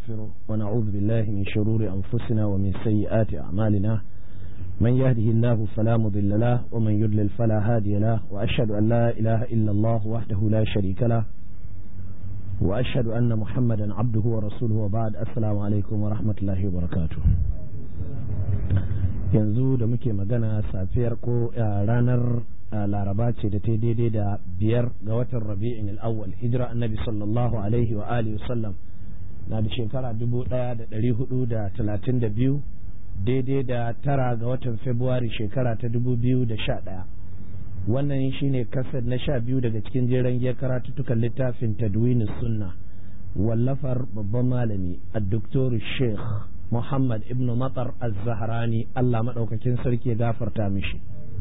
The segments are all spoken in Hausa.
ونستغفره ونعوذ بالله من شرور أنفسنا ومن سيئات أعمالنا من يهده الله فلا مضل له ومن يضلل فلا هادي له وأشهد أن لا إله إلا الله وحده لا شريك له وأشهد أن محمدا عبده ورسوله وبعد السلام عليكم ورحمة الله وبركاته yanzu da muke magana safiyar ko ranar laraba ce da ta daidai da biyar ga watan rabi'in al'awwal hijira annabi sallallahu alaihi wa alihi sallam na da shekara dubu daya da dari hudu da talatin da biyu daidai da tara ga watan februari shekara ta dubu biyu da sha daya wannan shine kasar na sha biyu daga cikin jeren giyar karatuttukan littafin tadwin sunna wallafar babban malami a doktor sheikh muhammad ibn matar az-zahrani allah maɗaukakin sarki ya gafarta mishi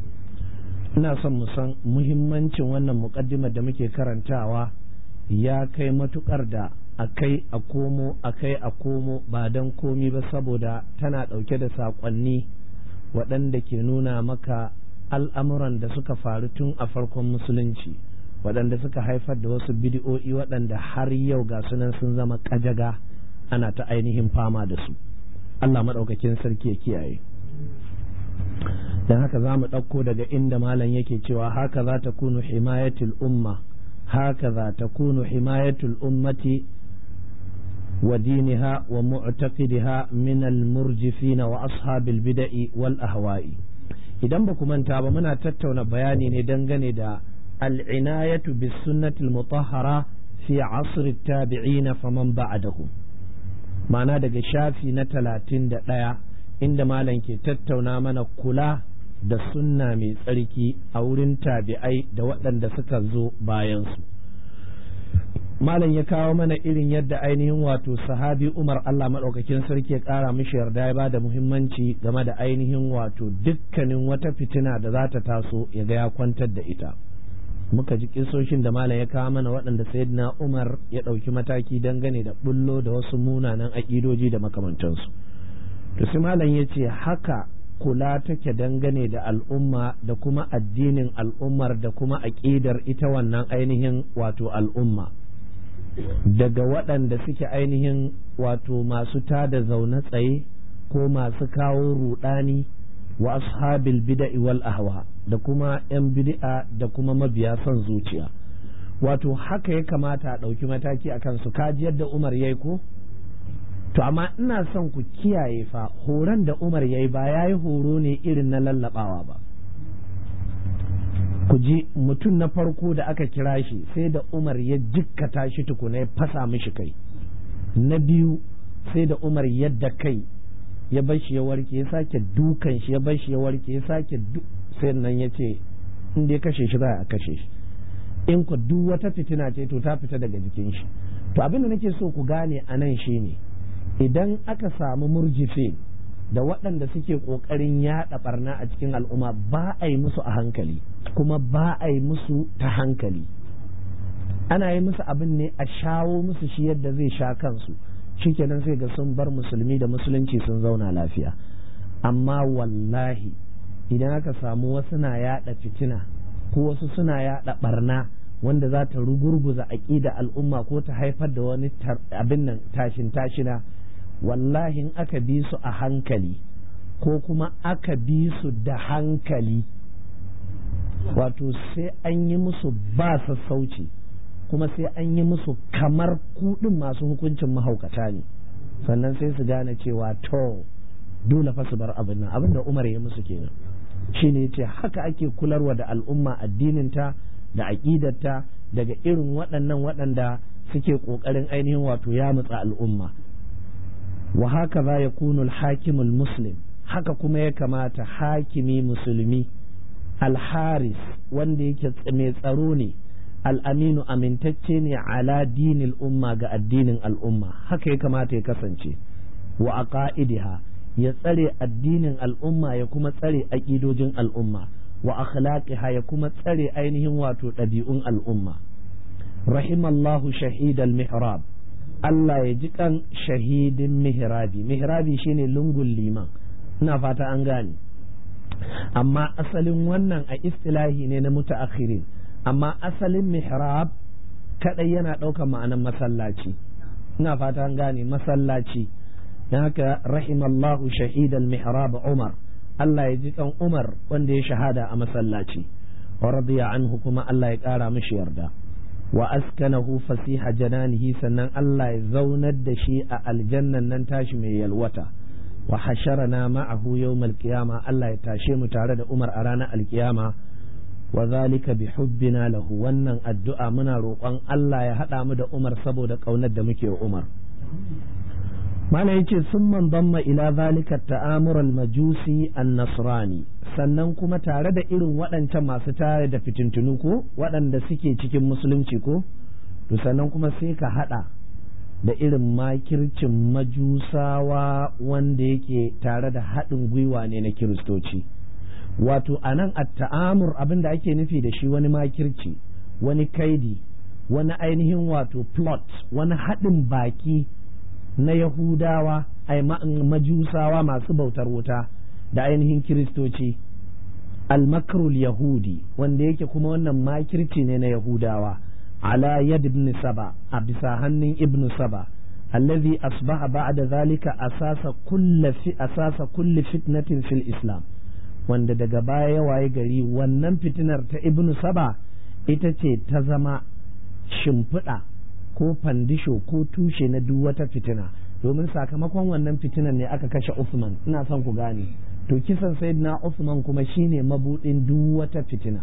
ina son mu san muhimmancin wannan muƙaddimar da muke karantawa ya kai matukar da akai a komo akai a komo ba don komi ba saboda tana ɗauke da saƙonni waɗanda ke nuna maka al'amuran da suka faru tun a farkon musulunci waɗanda suka haifar da wasu bidi'o'i waɗanda har yau ga sunan sun zama ƙajaga ana ta ainihin fama da su Allah maɗaukakin sarki ya kiyaye don haka za mu ɗauko daga inda malam yake cewa haka za ta kunu himayatul umma haka za ta kunu himayatul ummati wa diniha wa mu'taqidiha min al-murjifina wa ashabil bida'i wal ahwa'i idan ba ku manta ba muna tattauna bayani ne dangane da al-inayatu bis sunnati al-mutahhara fi asr at-tabi'ina faman ba'dahum ma'ana daga shafi na talatin da ɗaya inda malam ke tattauna mana kula da sunna mai tsarki a wurin tabi'ai da waɗanda suka zo bayansu malam ya kawo mana irin yadda ainihin wato sahabi umar allah maɗaukakin sarki ya ƙara mishi yarda ya ba da muhimmanci game da ainihin wato dukkanin wata fitina da za ta taso ya ga ya kwantar da ita muka ji kisoshin da malam ya kawo mana waɗanda sayyidina umar ya ɗauki mataki dangane da bullo da wasu munanan aƙidoji da makamantansu to sai malam ya ce haka kula take dangane da al'umma da kuma addinin al'ummar da kuma aƙidar ita wannan ainihin wato al'umma daga waɗanda suke ainihin wato masu tada zaune tsaye ko masu kawo ruɗani wa ashabil bida'i wal ahwa da kuma 'yan bid'a da kuma mabiya son zuciya wato haka ya kamata a ɗauki mataki a kansu kaji yadda umar ya ko to amma ina son ku kiyaye fa horon da umar ya yi ba ya yi horo ne irin na lallabawa ba ku ji mutum na farko da aka kira shi sai da umar ya jikkata shi tukuna ya fasa mishi kai na biyu sai da umar yadda kai ya bar shi ya warke ya sake dukan shi ya bar shi ya warke ya sake sai nan ya ce in dai kashe shi za a kashe shi in ku duk wata fitina ce to ta fita daga jikin shi to abin da nake so ku gane a nan shine idan aka samu murjife da waɗanda suke ƙoƙarin yaɗa barna a cikin al'umma ba a yi musu a hankali kuma ba a yi musu ta hankali ana yi musu abin ne a shawo musu shi yadda zai sha kansu shikenan sai ga sun bar musulmi da musulunci sun zauna lafiya amma wallahi idan aka samu wasu na yada fitina ko wasu suna yada barna wanda za ta rugurguza aƙida al'umma ko ta haifar da wani abin nan tashin tashina wallahi in aka bi su a hankali ko kuma aka bi su da hankali wato sai an yi musu ba sassauci kuma sai an yi musu kamar kudin masu hukuncin mahaukata ne sannan sai su gane cewa to dole fa su bar abin nan abin da umar ya musu kenan shine ce haka ake kularwa da al'umma addininta da aƙidarta daga irin waɗannan waɗanda suke ƙoƙarin ainihin wato ya mutsa al'umma wa haka za ya kunu hakimul muslim haka kuma ya kamata hakimi musulmi alharis wanda yake mai tsaro ne al'aminu amintacce ne ala dinil umma ga addinin al'umma haka ya kamata ya kasance wa aqaidiha ya tsare addinin al'umma ya kuma tsare aƙidojin al'umma wa akhlaqiha ya kuma tsare ainihin wato ɗabi'un al'umma rahimallahu shahidal mihrab Allah ya ji kan shahidin mihrabi mihrabi shine lungun liman ina fata an gane amma asalin wannan a istilahi ne na mutaakhirin amma asalin mihrab kadai yana ɗaukar ma'anan masallaci ina fata an gane masallaci dan haka rahimallahu shahidal mihrab umar Allah ya ji kan umar wanda ya shahada a masallaci wa radiya anhu kuma Allah ya kara mishi yarda wa askanahu fasiha jananihi sannan Allah ya zaunar da shi a aljannan nan tashi mai yalwata wa hasharana ma'ahu yawmal qiyama Allah ya tashe mu tare da Umar a ranar alkiyama wa zalika bi hubbina lahu wannan addu'a muna roƙon Allah ya haɗa mu da Umar saboda ƙaunar da muke wa Umar mana yace sun man damma ila zalika ta'amur al-majusi an-nasrani sannan kuma tare da irin waɗancan masu tare da fitintunu ko waɗanda suke cikin musulunci ko to sannan kuma sai ka haɗa da irin makircin majusawa wanda yake tare da haɗin gwiwa ne na kiristoci wato a nan a ta'amur abin da ake nufi da shi wani makirci wani kaidi wani ainihin wato plot wani haɗin baki na yahudawa ai majusawa masu bautar wuta da ainihin kiristoci almakrul yahudi wanda yake kuma wannan makirci ne na yahudawa ala yad ibn saba a bisa hannun ibn saba allazi asbaha ba'da zalika asasa kulli fi asasa kulli fitnatin fil islam wanda daga baya ya waye gari wannan fitinar ta ibn saba ita ce ta zama shimfiɗa ko fandisho ko tushe na duk wata fitina domin sakamakon wannan fitinan ne aka kashe Usman ina son ku gane to kisan sayyidina Usman kuma shine mabudin duk wata fitina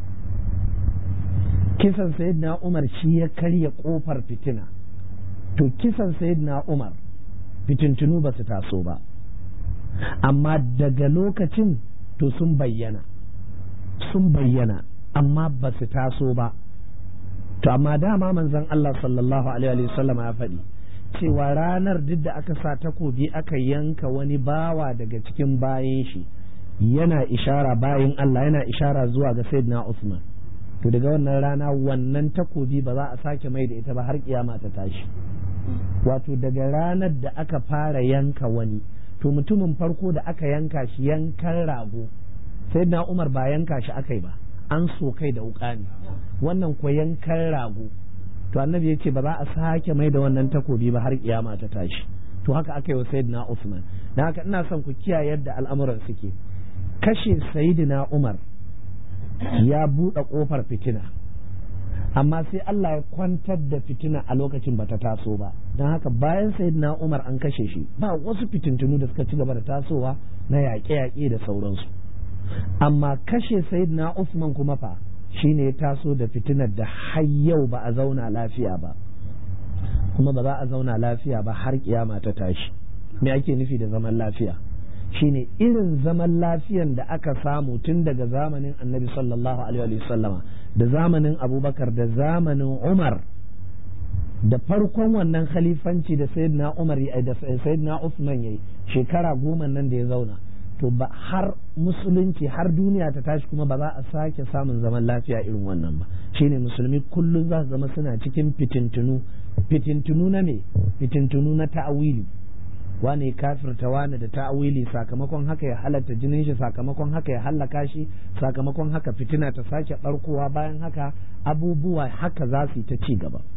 kisan sayyidina Umar shi ya karya kofar fitina to kisan sayyidina Umar fitintunu ba su taso ba amma daga lokacin to sun bayyana sun bayyana amma ba su taso ba to amma dama manzon Allah sallallahu alaihi wasallam ya faɗi cewa ranar duk da aka sa takobi aka yanka wani bawa daga cikin bayan shi yana ishara bayan Allah yana ishara zuwa ga Sayyidina Usman to daga wannan rana wannan takobi ba za a sake mai da ita ba har kiyama ta tashi wato daga ranar da aka fara yanka wani to mutumin farko da aka yanka shi yankan rago Sayyidina Umar ba yanka shi aka yi ba an so kai da wuka ne wannan ko yankan rago to annabi ya ce ba za a sake mai da wannan takobi ba har kiyama ta tashi to haka aka yi wa sayyidina Usman dan haka ina son ku kiyaye yadda al'amuran suke kashe sayyidina Umar ya buɗe ƙofar fitina amma sai Allah ya kwantar da fitina a lokacin bata taso ba don haka bayan sayyidina Umar an kashe shi ba wasu fitintunu da suka ci gaba da tasowa na yaƙe-yaƙe da sauransu amma kashe sayyidina Usman kuma fa shine ya taso da fitinar da har yau ba a zauna lafiya ba kuma ba za a zauna lafiya ba har kiyama ta tashi me ake nufi da zaman lafiya shine irin zaman lafiyan da aka samu tun daga zamanin annabi sallallahu alaihi sallama da zamanin abubakar da zamanin umar da farkon wannan khalifanci da sayyidina umar da sayyidina usman yayi shekara goma nan da ya zauna to ba har musulunci har duniya ta tashi kuma ba za a sake samun zaman lafiya irin wannan ba shine musulmi kullum za su zama suna cikin fitintunu fitintunu na ne fitintunu na ta'awili wane kafirta wane da ta'awili sakamakon haka ya halatta jinin shi sakamakon haka ya hallaka shi sakamakon haka fitina ta sake barkowa bayan haka abubuwa haka za su yi ta ci gaba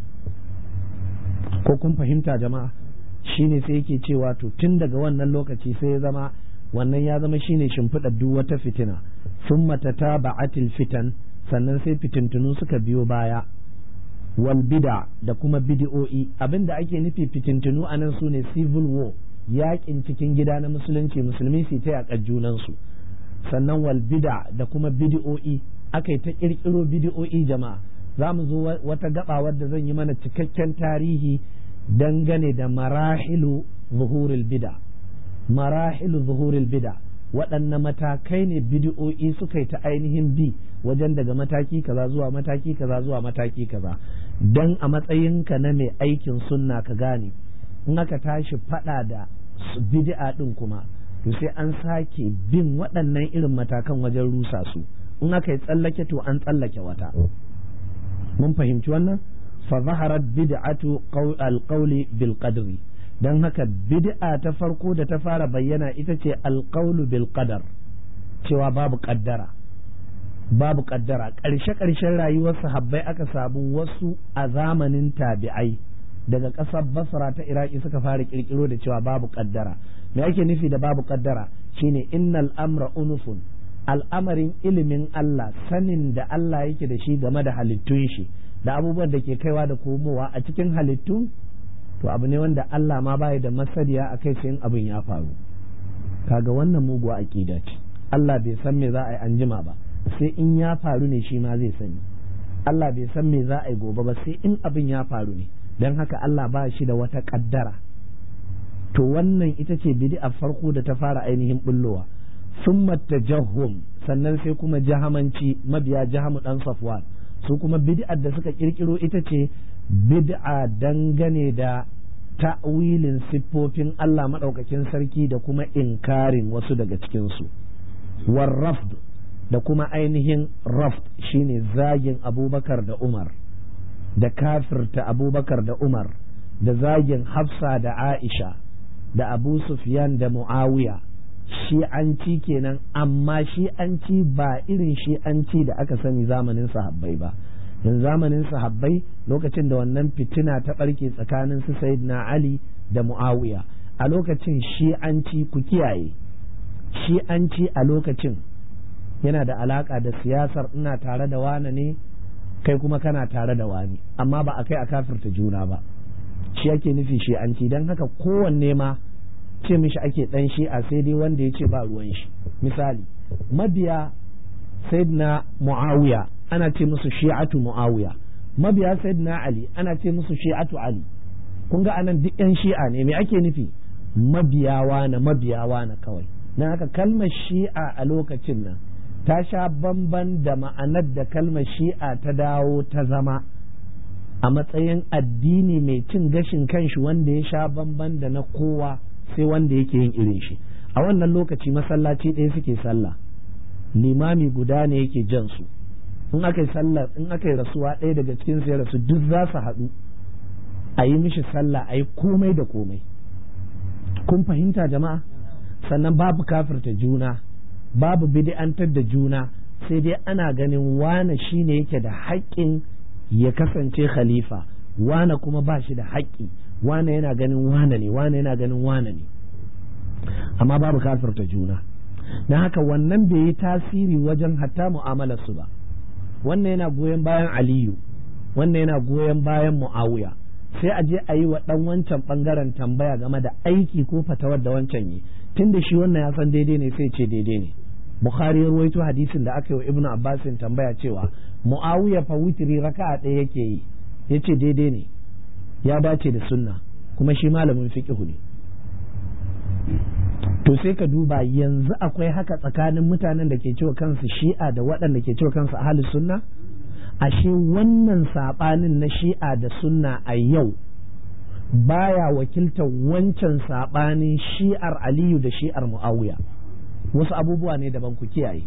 ko kun fahimta jama'a shine sai yake cewa to tun daga wannan lokaci sai ya zama wannan ya zama shine shimfiɗar duk wata fitina sun matata ba'atil fitan sannan sai fitintunu suka biyo baya wal bida da kuma bidi'o'i abinda ake nufi fitintunu a nan sune civil war yakin cikin gida na musulunci musulmi su ta yaƙar junansu sannan wal bida da kuma bidi'o'i aka yi ta ƙirƙiro bidi'o'i jama'a za mu zo wata gaba wadda zan yi mana cikakken tarihi dangane da marahilu zuhuril bida marahilu zuhuril bida waɗanne matakai ne bidi'o'i suka yi ta ainihin bi wajen daga mataki kaza zuwa mataki kaza zuwa mataki kaza don a matsayinka na mai aikin sunna ka gane in aka tashi faɗa da bid'a ɗin kuma to sai an sake bin waɗannan irin matakan wajen rusa su in aka yi tsallake to an tsallake wata mun fahimci wannan fa zaharat bid'atu alqawli bil qadri don haka bid'a ta farko da ta fara bayyana ita ce alƙaulu bil qadar cewa babu ƙaddara babu ƙaddara ƙarshe ƙarshen rayuwar sahabbai aka samu wasu a zamanin tabi'ai daga ƙasar basra ta iraki suka fara kirkiro da cewa babu kaddara me ake nufi da babu kaddara shine innal amra unufun al'amarin ilimin Allah sanin da Allah yake da shi game da halittun shi da abubuwan da ke kaiwa da komowa a cikin halittu to abu ne wanda Allah ma bai da masadiya a kai sai abin ya faru kaga wannan muguwa aqida ce Allah bai san me za a yi anjima ba sai in ya faru ne shi ma zai sani Allah bai san me za a yi gobe ba sai in abin ya faru ne don haka Allah ba shi da wata kaddara to wannan ita ce bid'a farko da ta fara ainihin bullowa summa tajahhum sannan sai kuma jahamanci mabiya jahamu dan safwan su kuma bid'ar da suka kirkiro ita ce bid'a dangane da ta'wilin siffofin Allah madaukakin sarki da kuma inkarin wasu daga cikin su war rafd da kuma ainihin rafd shine zagin abubakar da umar da kafirta abubakar da umar da zagin hafsa da aisha da abu sufyan da muawiya shi'anci kenan amma shi'anci ba irin shi'anci da aka sani zamanin sahabbai ba in zamanin sahabbai lokacin da wannan fitina ta ɓarke tsakanin su sayyidina ali da muawiya a lokacin shi'anci ku kiyaye shi'anci a lokacin yana da alaka da siyasar ina tare da wane ne kai kuma kana tare da wani amma ba a kai a kafirta juna ba shi ake nufi shi'anci don haka kowanne ma ce mishi ake dan shi'a sai dai wanda ya ce ba ruwan shi misali mabiya sayyidina muawiya ana ce musu shi'atu muawiya mabiya sayyidina ali ana ce musu shi'atu ali kun ga anan duk yan shi'a ne me ake nufi mabiyawa na mabiyawa na kawai na haka kalmar shi'a a lokacin nan ta sha bamban da ma'anar da kalmar shi'a ta dawo ta zama a matsayin addini mai cin gashin kanshi wanda ya sha bamban da na kowa sai wanda yake yin irin shi a wannan lokaci masallaci ɗaya suke sallah limami guda ne yake jan su in aka yi sallah in aka yi rasuwa ɗaya daga cikin sai rasu duk za su haɗu a yi mishi sallah a yi komai da komai kun fahimta jama'a sannan babu kafirta juna babu bid'antar da juna sai dai ana ganin wane shine yake da haƙƙin ya kasance khalifa wane kuma ba shi da haƙƙi wane yana ganin wane ne wane yana ganin wane ne amma babu kafirta juna na haka wannan bai yi tasiri wajen hatta mu'amalar su ba wannan yana goyon bayan aliyu wannan yana goyon bayan mu'awiya sai a je a yi wa ɗan wancan ɓangaren tambaya game da aiki ko fatawar da wancan yi tun da shi wannan ya san daidai ne sai ce daidai ne bukhari ya ruwaito hadisin da aka yi wa ibnu abbasin tambaya cewa mu'awiya fa witri raka'a ɗaya yake yi yace daidai ne ya dace da sunna kuma shi malamin fiqhu ne to sai ka duba yanzu akwai haka tsakanin mutanen da ke cewa kansu shi'a da waɗanda ke cewa kansu ahlus sunna ashe wannan saɓanin na shi'a da sunna a yau baya wakiltar wancan saɓanin shi'ar aliyu da shi'ar mu'awiya wasu abubuwa ne daban ku kiyaye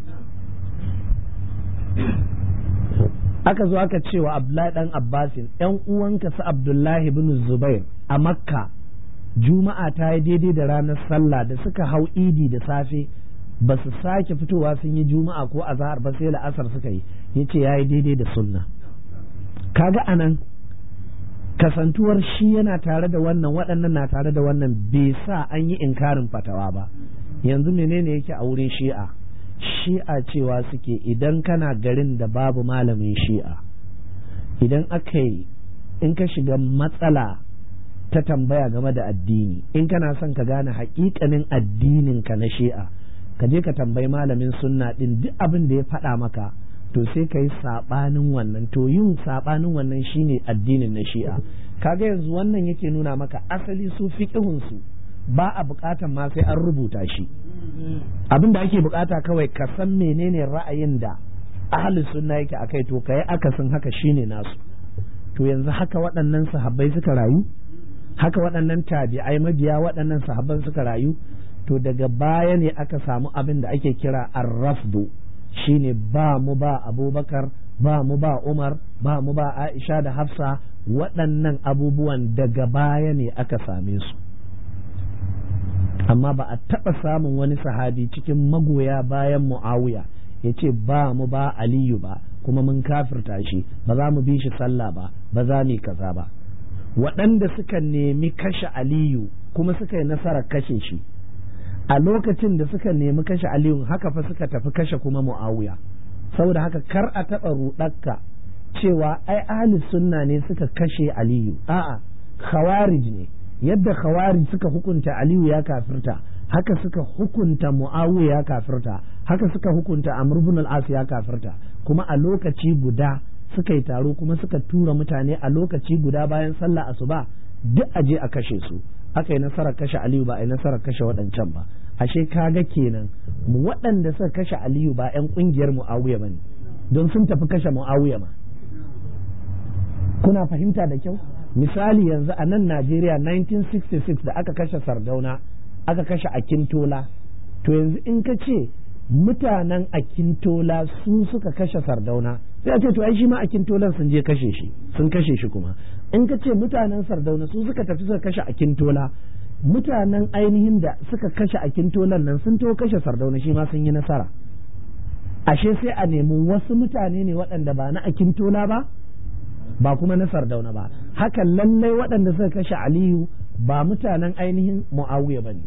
aka zo aka cewa abdullahi dan abbasin yan uwanka su abdullahi bin zubair a makka juma'a ta yi daidai da ranar sallah da suka hau idi da safe ba su sake fitowa sun yi juma'a ko azahar ba sai la'asar suka yi ya ce ya yi daidai da sunna kaga anan kasantuwar shi yana tare da wannan waɗannan na tare da wannan bai sa an yi inkarin fatawa ba yanzu menene yake a wurin shi'a shi'a cewa suke idan kana garin da babu malamin shi'a idan aka yi in ka shiga matsala ta tambaya game da addini in kana son ka gane haƙiƙanin addinin ka na shi'a ka je ka tambayi malamin sunna din duk abin da ya faɗa maka to sai ka yi saɓanin wannan to yin saɓanin wannan shine addinin na shi'a kaga yanzu wannan yake nuna maka asali su fiƙihunsu ba a buƙatan ma sai an rubuta shi abin da ake buƙata kawai ka san menene ra'ayin da ahalin sunna yake akai to ka yi akasin haka shine nasu to yanzu haka waɗannan sahabbai suka rayu haka waɗannan tabi'ai mabiya waɗannan sahabban suka rayu to daga baya ne aka samu abin da ake kira arrafdu shine ba mu ba abubakar ba mu ba umar ba mu ba aisha da hafsa waɗannan abubuwan daga baya ne aka same su amma ba a taɓa samun wani sahabi cikin magoya bayan mu'awiya ya ce ba mu ba aliyu ba kuma mun kafirta shi ba za mu bi shi sallah ba ba za mu kaza ba waɗanda suka nemi kashe aliyu kuma suka yi nasarar kashe shi a lokacin da suka nemi kashe aliyu haka fa suka tafi kashe kuma mu'awiya saboda haka kar a taɓa ruɗarka cewa ai ahli sunna ne suka kashe aliyu a'a khawarij ne yadda khawarij suka hukunta aliyu ya kafirta haka suka hukunta mu'awiya ya kafirta haka suka hukunta amr ibn al-as ya kafirta kuma a lokaci guda suka yi taro kuma suka tura mutane a lokaci guda bayan sallah asuba duk a je a kashe su aka yi nasarar kashe aliyu ba a yi nasarar kashe waɗancan ba ashe kaga kenan waɗanda suka kashe aliyu ba 'yan ƙungiyar mu'awiya ba ne don sun tafi kashe mu'awiya ma kuna fahimta da kyau misali yanzu a nan najeriya 1966 da aka kashe sardauna aka kashe akintola to yanzu in ka ce mutanen akintola su suka kashe sardauna sai a ce to ai shi ma akintolan sun je kashe shi sun kashe shi kuma in ka ce mutanen sardauna su suka tafi suka kashe akintola mutanen ainihin da suka kashe akintolan nan sun to kashe sardauna shi ma sun yi nasara ashe sai a nemi wasu mutane ne waɗanda ba na akintola ba ba kuma na sardauna ba hakan lallai waɗanda suka kashe aliyu ba mutanen ainihin mu'awiya ba ne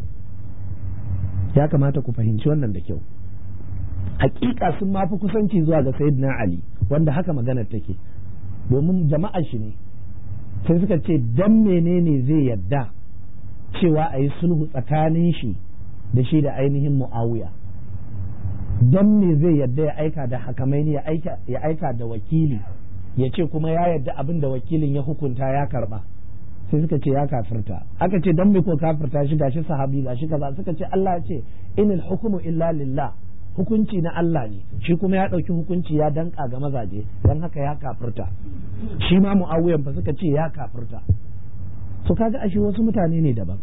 ya kamata ku fahimci wannan da kyau hakika sun mafi kusanci zuwa ga sayyidina ali wanda haka maganar take domin jama'ar shi ne sai suka ce dan menene zai yadda cewa a yi sulhu tsakanin shi da shi da ainihin mu'awiya dan me zai yadda ya aika da hakamaini ya aika da wakili ya ce kuma ya yadda abin da wakilin ya hukunta ya karba sai suka ce ya kafirta aka ce dan me ko kafirta shi gashi sahabi gashi kaza suka ce Allah ya ce inil hukmu illa lillah hukunci na Allah ne shi kuma ya ɗauki hukunci ya danka ga mazaje don haka ya kafirta shi ma mu'awiyan ba suka ce ya kafirta so kaga ashe wasu mutane ne daban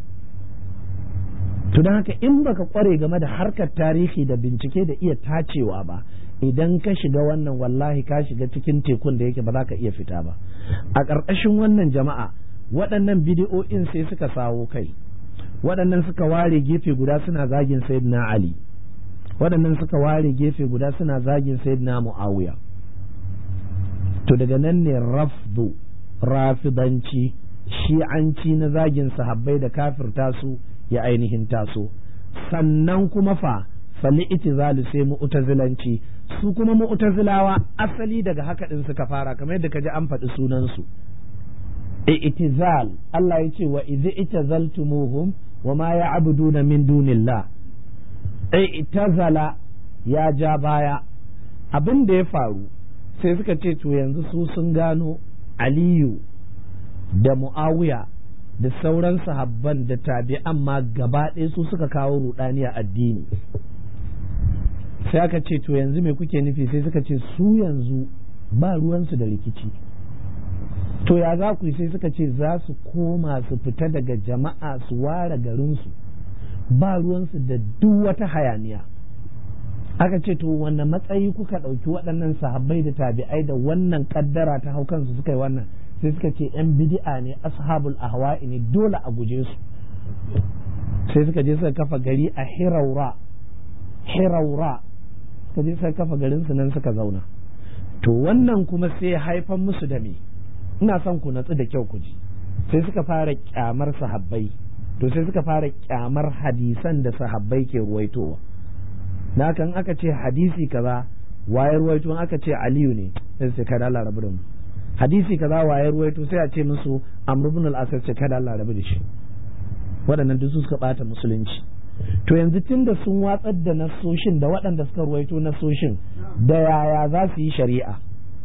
to don haka in baka kware game da harkar tarihi da bincike da iya tacewa ba idan ka shiga wannan wallahi ka shiga cikin tekun da yake ba za ka iya fita ba a ƙarƙashin wannan jama'a waɗannan bidiyo'in sai suka sawo kai waɗannan suka ware gefe guda suna zagin sayyidina ali waɗannan suka ware gefe guda suna zagin sayyidina mu'awiya to daga nan ne rafdu rafidanci shi'anci na zagin sahabbai da kafirta su ya ainihin taso sannan kuma fa fali itizalu sai mu'tazilanci su kuma mu'tazilawa asali daga haka din suka fara kamar yadda kaji an faɗi sunan su itizal Allah ya ce wa idza itazaltumuhum wa ma ya'buduna min dunillah itazala ya ja baya abin da ya faru sai suka ce to yanzu su sun gano aliyu da mu'awiya da sauran sahabban da tabi'an ma gaba ɗaya su suka kawo rudani a addini sai aka ce to yanzu me kuke nufi sai suka ce su yanzu ba ruwansu da rikici to ya za ku yi sai suka ce za su koma su fita daga jama'a su ware garinsu ba ruwansu da duk wata hayaniya aka ce to wanne matsayi kuka ɗauki waɗannan sahabbai da tabi'ai da wannan kaddara ta hau kansu suka yi wannan sai suka ce yan bid'a ne ashabul ahwa'i ne dole a guje su sai suka je suka kafa gari a hiraura hiraura suka je suka kafa garin su nan suka zauna to wannan kuma sai haifan musu da me ina son ku natsu da kyau ku ji sai suka fara kyamar sahabbai to sai suka fara kyamar hadisan da sahabbai ke ruwaitowa na kan aka ce hadisi kaza wayar ruwaito aka ce aliyu ne sai su kada Allah rabu da mu hadisi kaza wayar ruwaito sai a ce musu amr ibn al-asad ce kada Allah rabu da shi waɗannan duk su suka bata musulunci to yanzu tunda sun watsar da nasoshin da waɗanda suka ruwaito nasoshin da yaya za su yi shari'a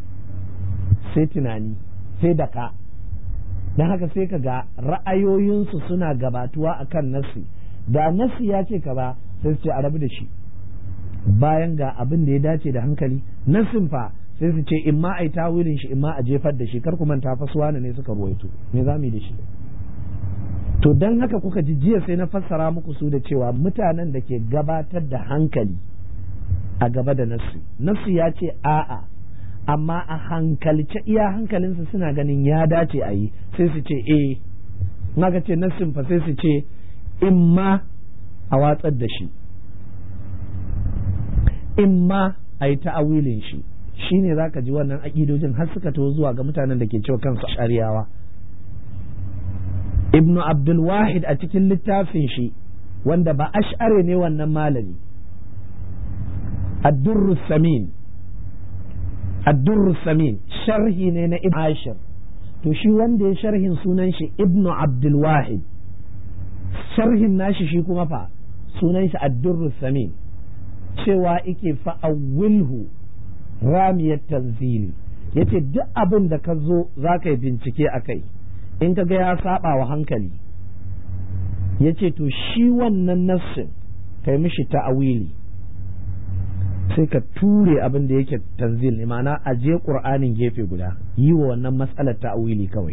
sai tunani sai da ka don haka sai ka ga ra'ayoyinsu suna gabatuwa akan nasi da nasi ya ce ka ba sai su ce a rabu da shi bayan ga abin da ya dace da hankali nasin fa sai su ce in ma a yi tawilin shi in ma a jefar da shi kar ku manta fasuwa ne suka ruwaito me za mu yi da shi to don haka kuka ji jiya sai na fassara muku su da cewa mutanen da ke gabatar da hankali a gaba da nasu nasu ya ce a'a amma a hankalce iya hankalinsu suna ganin ya dace a yi sai su ce eh naka ce nassin fa sai su ce in ma a watsar da shi in ma a yi ta'awilin shi shine za ka ji wannan aƙidojin har suka taho zuwa ga mutanen da ke cewa kansu shari'awa ibnu abdul wahid a cikin littafin shi wanda ba ash'are ne wannan malami ad-durr samin ad-durr samin sharhi ne na ibn ashir to shi wanda ya sharhin sunan shi ibnu abdul wahid sharhin nashi shi kuma fa sunan shi ad-durr samin cewa ike fa'awilhu ramiyar tanzili yace duk abin da ka zo za ka yi bincike a kai in ka ga ya saba wa hankali yace to shi wannan nassin kai mishi ta'awili sai ka ture abin da yake tanzil ne ma'ana a je ƙur'anin gefe guda yi wa wannan matsalar ta'awili kawai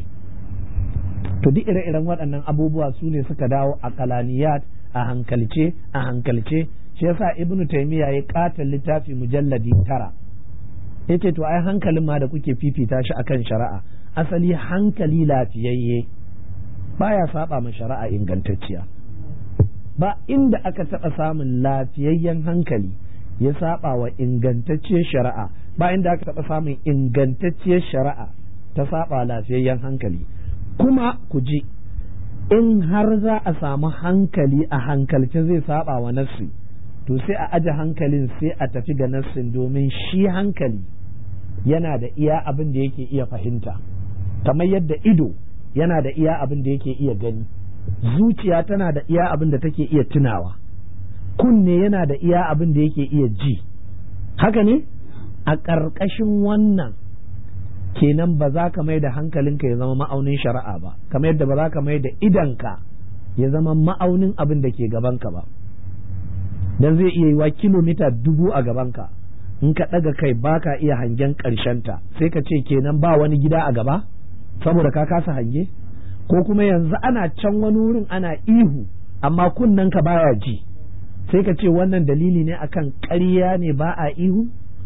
to duk ire-iren waɗannan abubuwa su ne suka dawo a kalaniyat a hankalce a hankalce shi yasa ibnu taymiya ya kata littafi mujalladi tara yace to ai hankalin ma da kuke fifita shi akan shari'a asali hankali lafiyayye baya saba ma shari'a ingantacciya ba inda aka taɓa samun lafiyayyen hankali ya saba wa ingantacciyar shari'a ba inda aka taɓa samun ingantacciyar shari'a ta saba lafiyayyen hankali kuma ku ji in har za a samu hankali a hankalce zai saba wa nassi to sai a aje hankalin sai a tafi ga nassin domin shi hankali yana da iya abin da yake iya fahimta kamar yadda ido yana da iya abin da yake iya gani zuciya tana da iya abin da take iya tunawa kunne yana da iya abin da yake iya ji haka ne a ƙarƙashin wannan kenan ba za ka mai da hankalinka ya zama ma'aunin shari'a ba kamar yadda ba za ka mai da idanka ya zama ma'aunin abin da ke gabanka ba dan zai iya yiwa kilomita dubu a gabanka in ka ɗaga kai ba ka iya hangen ta sai ka ce kenan ba wani gida a gaba saboda ka kasa hange ko kuma yanzu ana can wani wurin ana ihu amma kunnen ka baya ji sai ka ce wannan dalili ne akan ƙarya ne ba a ihu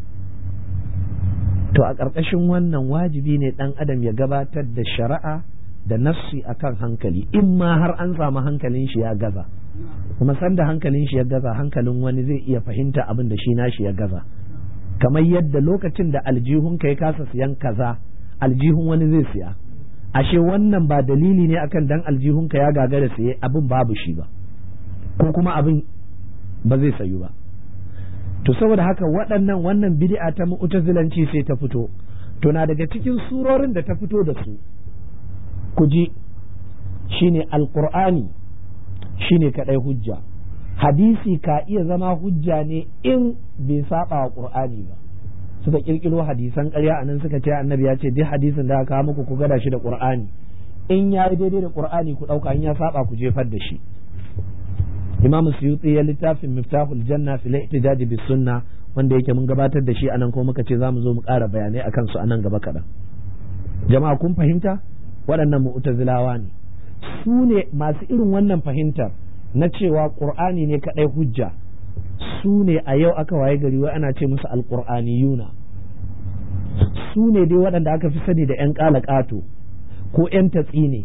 to a ƙarƙashin wannan wajibi ne ɗan adam ya gabatar da shari'a da nassi akan hankali in ma har an samu hankalin shi ya gaza kuma sanda hankalin shi ya gaza hankalin wani zai iya fahimta abin da shi nashi ya gaza kamar yadda lokacin da aljihun ka ya kasa siyan kaza aljihun wani zai siya ashe wannan ba dalili ne akan dan aljihun ka ya gagara siye abin babu shi ba ko kuma abin ba zai sayu ba to saboda haka waɗannan wannan bid'a ta mu'tazilanci sai ta fito to na daga cikin surorin da ta fito da su ku ji shine alqur'ani shine kadai hujja hadisi ka iya zama hujja ne in bai saba wa qur'ani ba suka kirkiro hadisan ƙarya anan suka ce annabi ya ce duk hadisin da aka muku ku gada shi da qur'ani in ya yi daidai da qur'ani ku ɗauka in ya saba ku jefar da shi imam suyuti ya littafin miftahul janna fil ihtijaj bis sunna wanda yake mun gabatar da shi anan ko muka ce za mu zo mu ƙara bayanai akan su anan gaba kaɗan jama'a kun fahimta waɗannan mu'tazilawa ne su ne masu irin wannan fahimtar na cewa qur'ani ne kadai hujja su ne a yau aka waye gari wai ana ce musu alqur'aniyuna su ne dai waɗanda aka fi sani da 'yan ƙato ko 'yan tatsi ne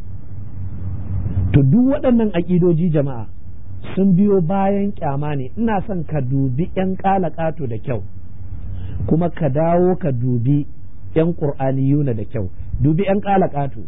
to duk waɗannan aƙidoji jama'a sun biyo bayan kyama ne ina son ka dubi 'yan ƙato da kyau kuma ka dawo ka dubi 'yan ƙur'aniyuna da kyau dubi 'yan ƙato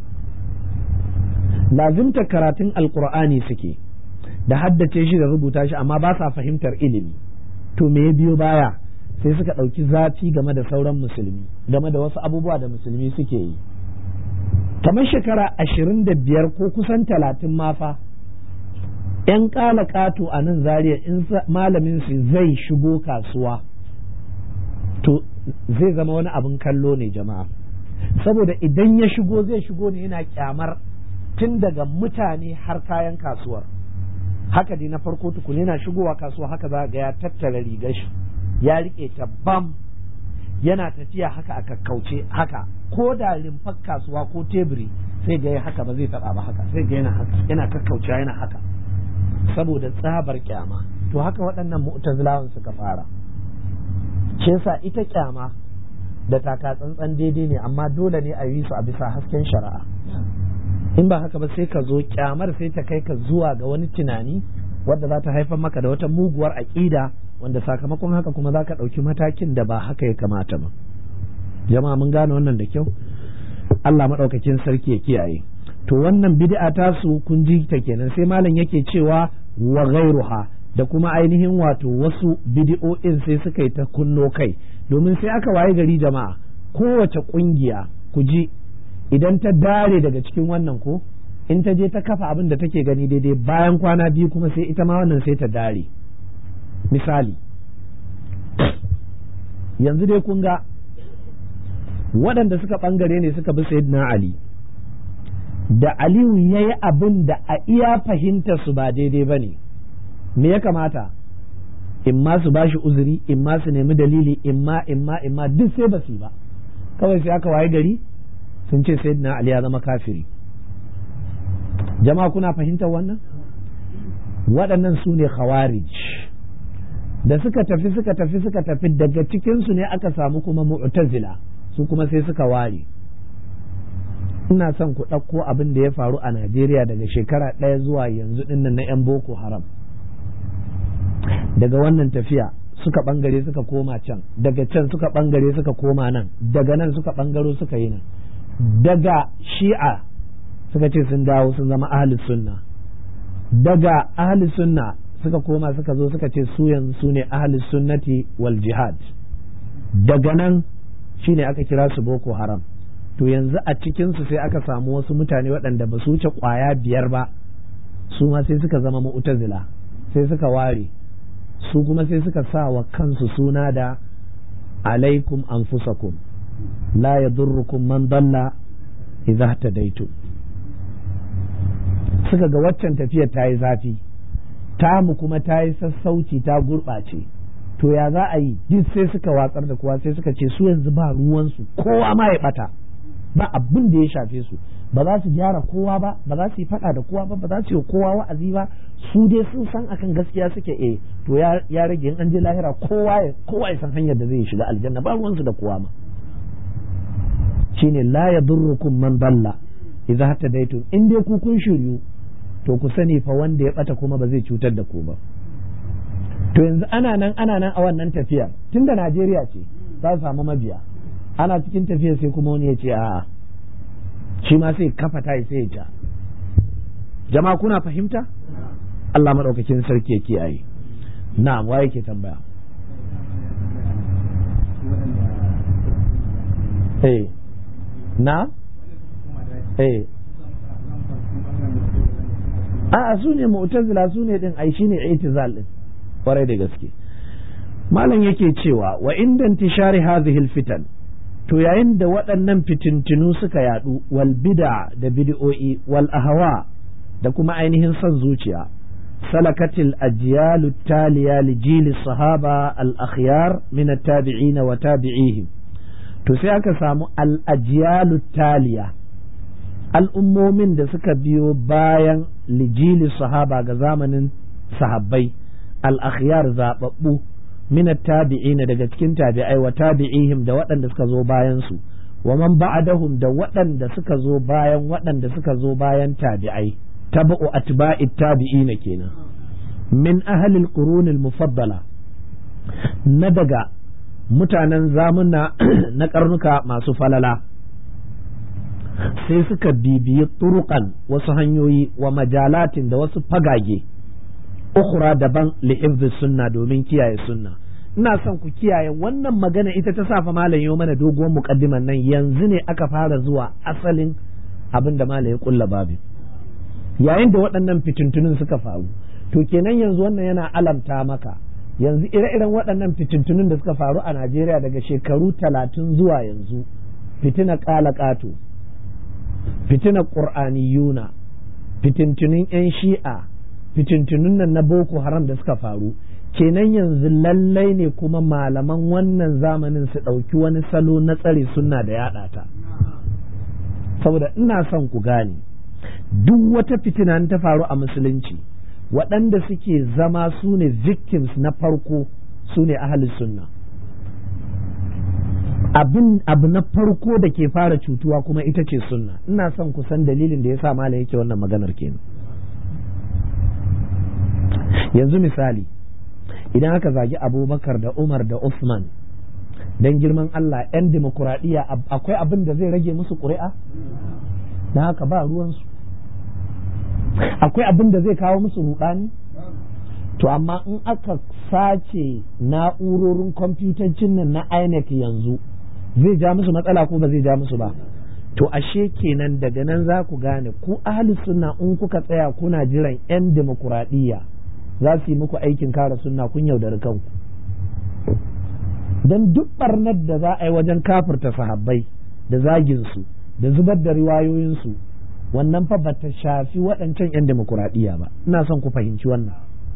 lazimta karatun alƙur'ani suke da haddace shi da rubuta shi amma ba sa fahimtar ilimi to me ya biyo baya sai suka ɗauki zafi game da sauran musulmi game da wasu abubuwa da musulmi suke yi kamar shekara ashirin da biyar ko kusan talatin mafa ‘yan ƙala ƙato a nan zariya in malamin su zai shigo kasuwa to zai zama wani abin kallo ne jama'a saboda idan ya shigo zai shigo ne yana kyamar tun daga mutane har kayan kasuwar haka dai na farko tukun yana shigowa kasuwa haka za ga ya tattara rigar shi ya rike ta bam yana tafiya haka a kakkauce haka ko da limfar kasuwa ko teburi sai ga haka ba zai taba ba haka sai ga yana haka yana kakkaucewa yana haka saboda tsabar kyama to haka waɗannan mu'tazilawan suka fara shi yasa ita kyama da taka tsantsan daidai ne amma dole ne a yi su a bisa hasken shari'a in ba haka ba sai ka zo kyamar sai ta kai ka zuwa ga wani tunani wadda za ta haifar maka da wata muguwar aƙida wanda sakamakon haka kuma za ka ɗauki matakin da ba haka ya kamata ba jama'a mun gane wannan da kyau Allah maɗaukakin sarki ya kiyaye to wannan bid'a ta su kun ji ta kenan sai malam yake cewa wa ghairuha da kuma ainihin wato wasu bid'o'in sai suka yi ta kunno kai domin sai aka waye gari jama'a kowace kungiya ku ji idan ta dare daga cikin wannan ko in ta je ta kafa abin da take gani daidai bayan kwana biyu kuma sai ita ma wannan sai ta dare misali yanzu dai kun ga waɗanda suka ɓangare ne suka bi sayyidina ali da aliyu ya yi abin da a iya fahimta su ba daidai ba ne me ya kamata in ma su ba shi uzuri in ma su nemi dalili in ma in ma in ma duk sai ba su ba kawai sai aka waye gari sun ce sayyidina ali ya zama kafiri jama'a kuna fahimtar wannan waɗannan su ne khawarij da suka tafi suka tafi suka tafi daga cikinsu ne aka samu kuma mu'tazila su kuma sai suka ware ina son ku ɗauko abin da ya faru a Najeriya daga shekara ɗaya zuwa yanzu ɗinnan na 'yan Boko Haram daga wannan tafiya suka ɓangare suka koma can daga can suka ɓangare suka koma nan daga nan suka ɓangaro suka yi nan daga shi'a suka ce sun dawo sun zama ahli sunna daga ahli sunna suka koma suka zo suka ce su yanzu su ne ahli sunnati wal jihad daga nan shine aka kira su boko haram to yanzu a cikinsu sai aka samu wasu mutane waɗanda ba su wuce ƙwaya biyar ba su ma sai suka zama mu'tazila sai suka ware su kuma sai suka sa wa kansu suna da alaikum anfusakum la yadurrukum man dalla idza tadaitu suka ga waccan tafiyar ta yi zafi tamu kuma ta yi sassauci ta gurɓace to ya za a yi duk sai suka watsar da kowa sai suka ce su yanzu ba ruwansu kowa ma ya bata ba abin da ya shafe su ba za su gyara kowa ba ba za su yi faɗa da kowa ba ba za su yi kowa wa'azi ba su dai sun san akan gaskiya suke eh to ya rage in an je lahira kowa ya kowa ya san hanyar da zai shiga aljanna ba ruwansu da kowa ma shine la yadurrukum man dalla idza hatadaitum in dai ku kun shiryu to ku sani fa wanda ya bata kuma ba zai cutar da ku ba to yanzu ana nan ana nan a wannan tafiya tunda Najeriya ce za su samu mabiya ana cikin tafiya sai kuma wani ya ce a'a shi ma sai kafa ta sai ya ja jama'a kuna fahimta Allah maɗaukakin sarki ya kiyaye na'am wa yake tambaya eh na eh a'a su ne mu'tazila su ne din ai shine itizal din kwarai da gaske malam yake cewa wa inda intishari hadhihi fitan to yayin da waɗannan fitintinu suka yadu wal bid'a da bid'o'i wal ahwa da kuma ainihin son zuciya salakatil ajyalu taliya li jili sahaba al akhyar min at tabi'in wa tabi'ihim to sai aka samu al ajyalu taliya al'ummomin da suka biyo bayan lijili sahaba ga zamanin sahabbai al-akhyar zababbu min tabi'ina daga cikin tabi'ai wa tabi'ihim da waɗanda suka zo bayan su wa man ba'dahum da waɗanda suka zo bayan waɗanda suka zo bayan tabi'ai tabu atba'i tabi'ina kenan min ahli al-qurun al-mufaddala na daga mutanen zamuna na karnuka masu falala sai suka bibiyi turukan wasu hanyoyi wa majalatin da wasu fagage ukhra daban li sunna domin kiyaye sunna ina son ku kiyaye wannan magana ita ta safa malam yau mana doguwar muqaddiman nan yanzu ne aka fara zuwa asalin abin da malam ya kulla babu yayin da waɗannan fitintunin suka faru to kenan yanzu wannan yana alamta maka yanzu ire-iren waɗannan fitintunin da suka faru a Najeriya daga shekaru talatin zuwa yanzu fitina ƙala ƙato fitinar ƙur'aniyuna fitintunin 'yan shi'a fitintunun nan na boko haram da suka faru kenan yanzu lallai ne kuma malaman wannan zamanin su ɗauki wani salo na tsare sunna da yaɗa ta saboda ina son ku gane duk wata fitina ta faru a musulunci waɗanda suke zama su ne victims na farko su ne sunna abin abu na farko da ke fara cutuwa kuma ita ce sunna ina son ku san dalilin da ya sa malam yake wannan maganar kenan yanzu misali idan aka zagi abubakar da umar da usman don girman allah 'yan demokuraɗiyya akwai abin da zai rage musu ƙuri'a na haka ba ruwansu akwai abin da zai kawo musu rudani to amma in aka sace na'urorin kwamfutancin nan na INEC yanzu zai ja musu matsala ko ba zai ja musu ba to ashe kenan daga nan za ku gane ku ahli sunna in kuka tsaya kuna jiran 'yan demokuraɗiyya za su yi muku aikin kare sunna kun yaudari kanku don duk barnar da za a yi wajen kafirta sahabbai da zaginsu da zubar da riwayoyinsu wannan fa bata shafi waɗancan 'yan demokuraɗiyya ba ina son ku fahimci wannan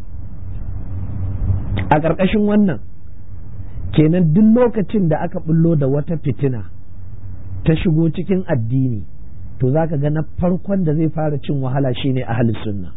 a ƙarƙashin wannan kenan duk lokacin da aka bullo da wata fitina ta shigo cikin addini to za ka ga na farkon da zai fara cin wahala shine ahli sunna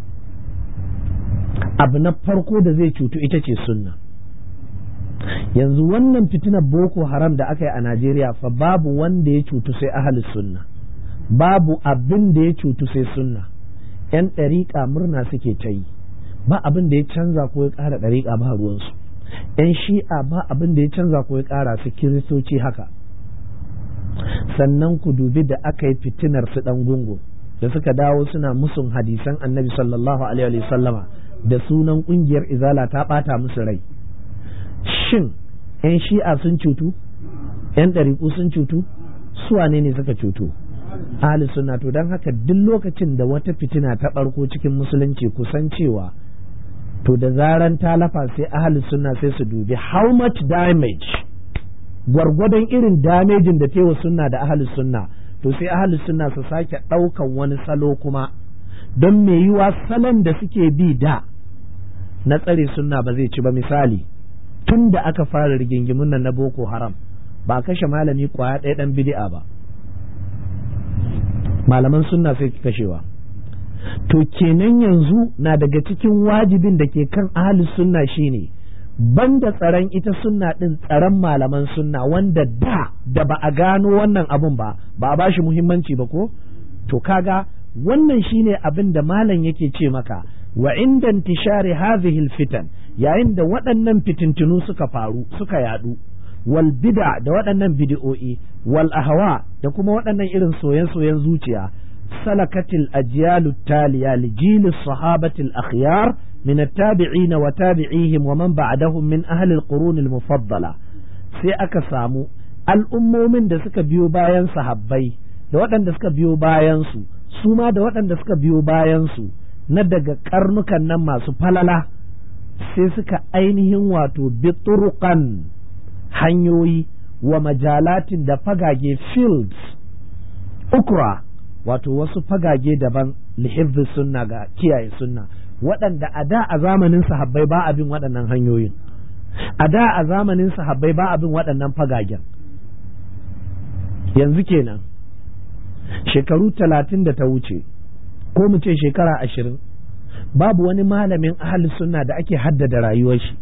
abu na farko da zai cutu ita ce sunna yanzu wannan fitinar boko haram da aka yi a najeriya fa babu wanda ya cutu sai ahli sunna babu abin da ya cutu sai sunna yan ɗariƙa murna suke ta yi ba abin da ya canza ko ya ƙara ɗariƙa ba ruwansu yan shi'a ba abin da ya canza ko ya ƙara su kiristoci haka sannan ku dubi da aka yi fitinar su ɗan gungu da suka dawo suna musun hadisan annabi sallallahu alaihi sallama da sunan ƙungiyar izala ta ɓata musu rai shin 'yan shi'a sun cutu 'yan ɗariƙu sun cutu suwane ne suka cutu ahli sunna to don haka duk lokacin da wata fitina ta ɓarko cikin musulunci kusan cewa to da zaran ta lafa sai ahli sunna sai su dubi how much damage gwargwadon irin damejin da tewa sunna da ahli sunna to sai ahli sunna su sake ɗaukan wani salo kuma don me yiwa salon da suke bi da na tsare sunna ba zai ci ba misali tun da aka fara rigingimun nan na boko haram ba kashe malami kwaya ɗaya ɗan bidi'a ba malaman sunna sai ki kashewa to kenan yanzu na daga cikin wajibin da ke kan ahli sunna shine banda tsaron ita sunna din tsaron malaman sunna wanda da da ba a gano wannan abun ba ba a bashi muhimmanci ba ko to kaga wannan shine abin da malam yake ce maka wa inda intishari hadhihi fitan yayin da waɗannan fitintunu suka faru suka yadu wal bid'a da waɗannan bid'o'i wal ahwa da kuma waɗannan irin soyen-soyen zuciya salakatil ajyalu taliya li jili sahabatil akhyar من التابعين وتابعيهم ومن بعدهم من أهل القرون المفضلة sai aka samu al'ummomin da suka biyo bayan sahabbai da waɗanda suka biyo bayansu su ma da waɗanda suka biyo bayansu na daga karnukan nan masu falala sai suka ainihin wato biturukan hanyoyi wa majalatin da fagage fields ukra wato wasu fagage daban lihibbi sunna ga kiyaye sunna waɗanda a da a zamanin sahabbai ba abin waɗannan hanyoyin a da a zamanin sahabbai ba abin waɗannan fagagen yanzu kenan shekaru talatin da ta wuce ko mu ce shekara ashirin babu wani malamin ahli sunna da ake haddada rayuwar shi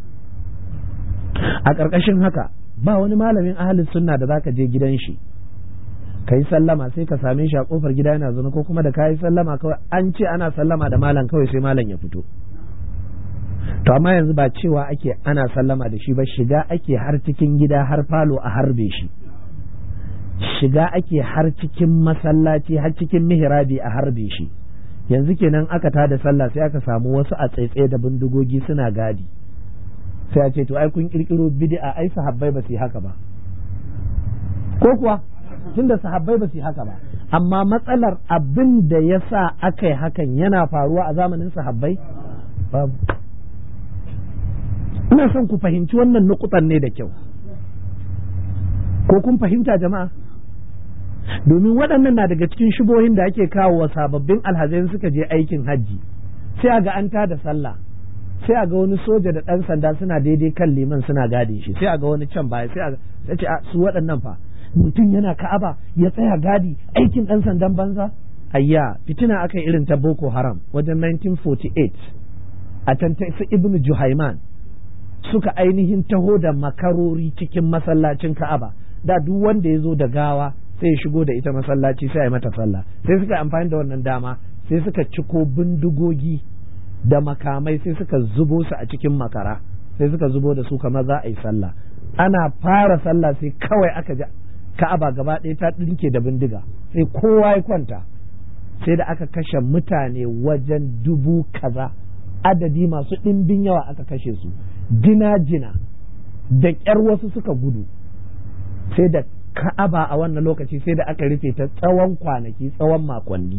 a ƙarƙashin haka ba wani malamin ahli sunna da zaka je gidan shi ka yi sallama sai ka same shi a kofar gida yana zaune ko kuma da ka yi sallama kawai an ce ana sallama da malam kawai sai malam ya fito to amma yanzu ba cewa ake ana sallama da shi ba shiga ake har cikin gida har falo a harbe shi shiga ake har cikin masallaci har cikin mihrabi a harbe shi yanzu kenan aka tada sallah sai aka samu wasu a tsaitsaye da bindigogi suna gadi sai a ce to ai kun kirkiro bid'a ai sahabbai ba su yi haka ba ko kuwa tunda sahabbai ba su yi haka ba amma matsalar abin da ya sa aka yi hakan yana faruwa a zamanin sahabbai babu ina son ku fahimci wannan nukutan ne da kyau ko kun fahimta jama'a domin waɗannan na daga cikin shubohin da ake kawo wa sababbin alhazai suka je aikin hajji sai a ga an tada sallah sai a ga wani soja da ɗan sanda suna daidai kan liman suna gadin shi sai a ga wani can baya sai a ce su waɗannan fa mutum yana ka'aba ya tsaya gadi aikin ɗan sandan banza ayya fitina aka irin ta boko haram wajen 1948 a can ta su ibnu juhaiman suka ainihin taho da makarori cikin masallacin ka'aba da duk wanda ya zo da gawa sai ya shigo da ita masallaci sai ya mata sallah sai suka amfani da wannan dama sai suka ciko bindigogi da makamai sai suka zubo su a cikin makara sai suka zubo da su kamar za a yi sallah ana fara sallah sai kawai aka ji ka'aba gaba ɗaya ta ɗinke da bindiga sai kowa ya kwanta sai da aka kashe mutane wajen dubu kaza adadi masu ɗimbin yawa aka kashe su jina-jina da ƙyar wasu suka gudu sai da ka'aba a wannan lokaci sai da aka rufe ta tsawon kwanaki tsawon makonni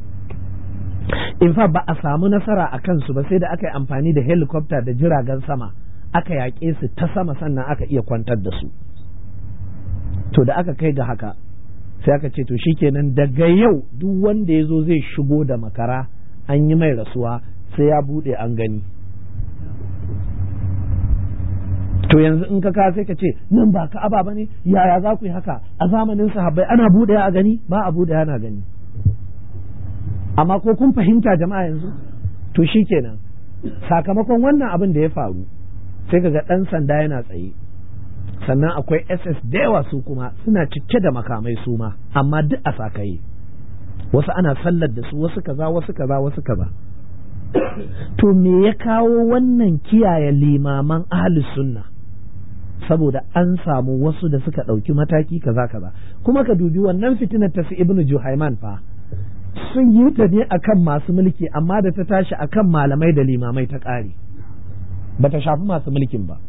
in fa ba a samu nasara a kansu ba sai da aka yi amfani da helicopter da jiragen sama aka yaƙe su ta sama sannan aka iya kwantar da su to da aka kai ga haka sai aka ce to shikenan daga yau duk wanda ya zo zai shigo da makara an yi mai rasuwa sai ya buɗe an gani to yanzu in ka ka sai ka ce nan ba ka aba ne yaya za ku yi haka a zamanin sahabbai ana buɗe a gani ba a buɗe ana gani amma ko kun fahimta jama'a yanzu to shikenan sakamakon wannan abin da ya faru sai ka ga ɗan sanda yana tsaye sannan akwai ss da yawa su kuma suna cike da makamai su ma amma duk a sakaye wasu ana sallar da su wasu kaza wasu kaza wasu kaza to me ya kawo wannan kiyaye limaman ahli sunna saboda an samu wasu da suka ɗauki mataki kaza kaza kuma ka dubi wannan fitinar ta su ibnu juhaiman fa sun yi ta ne akan masu mulki amma da ta tashi akan malamai da limamai ta ƙare ba ta shafi masu mulkin ba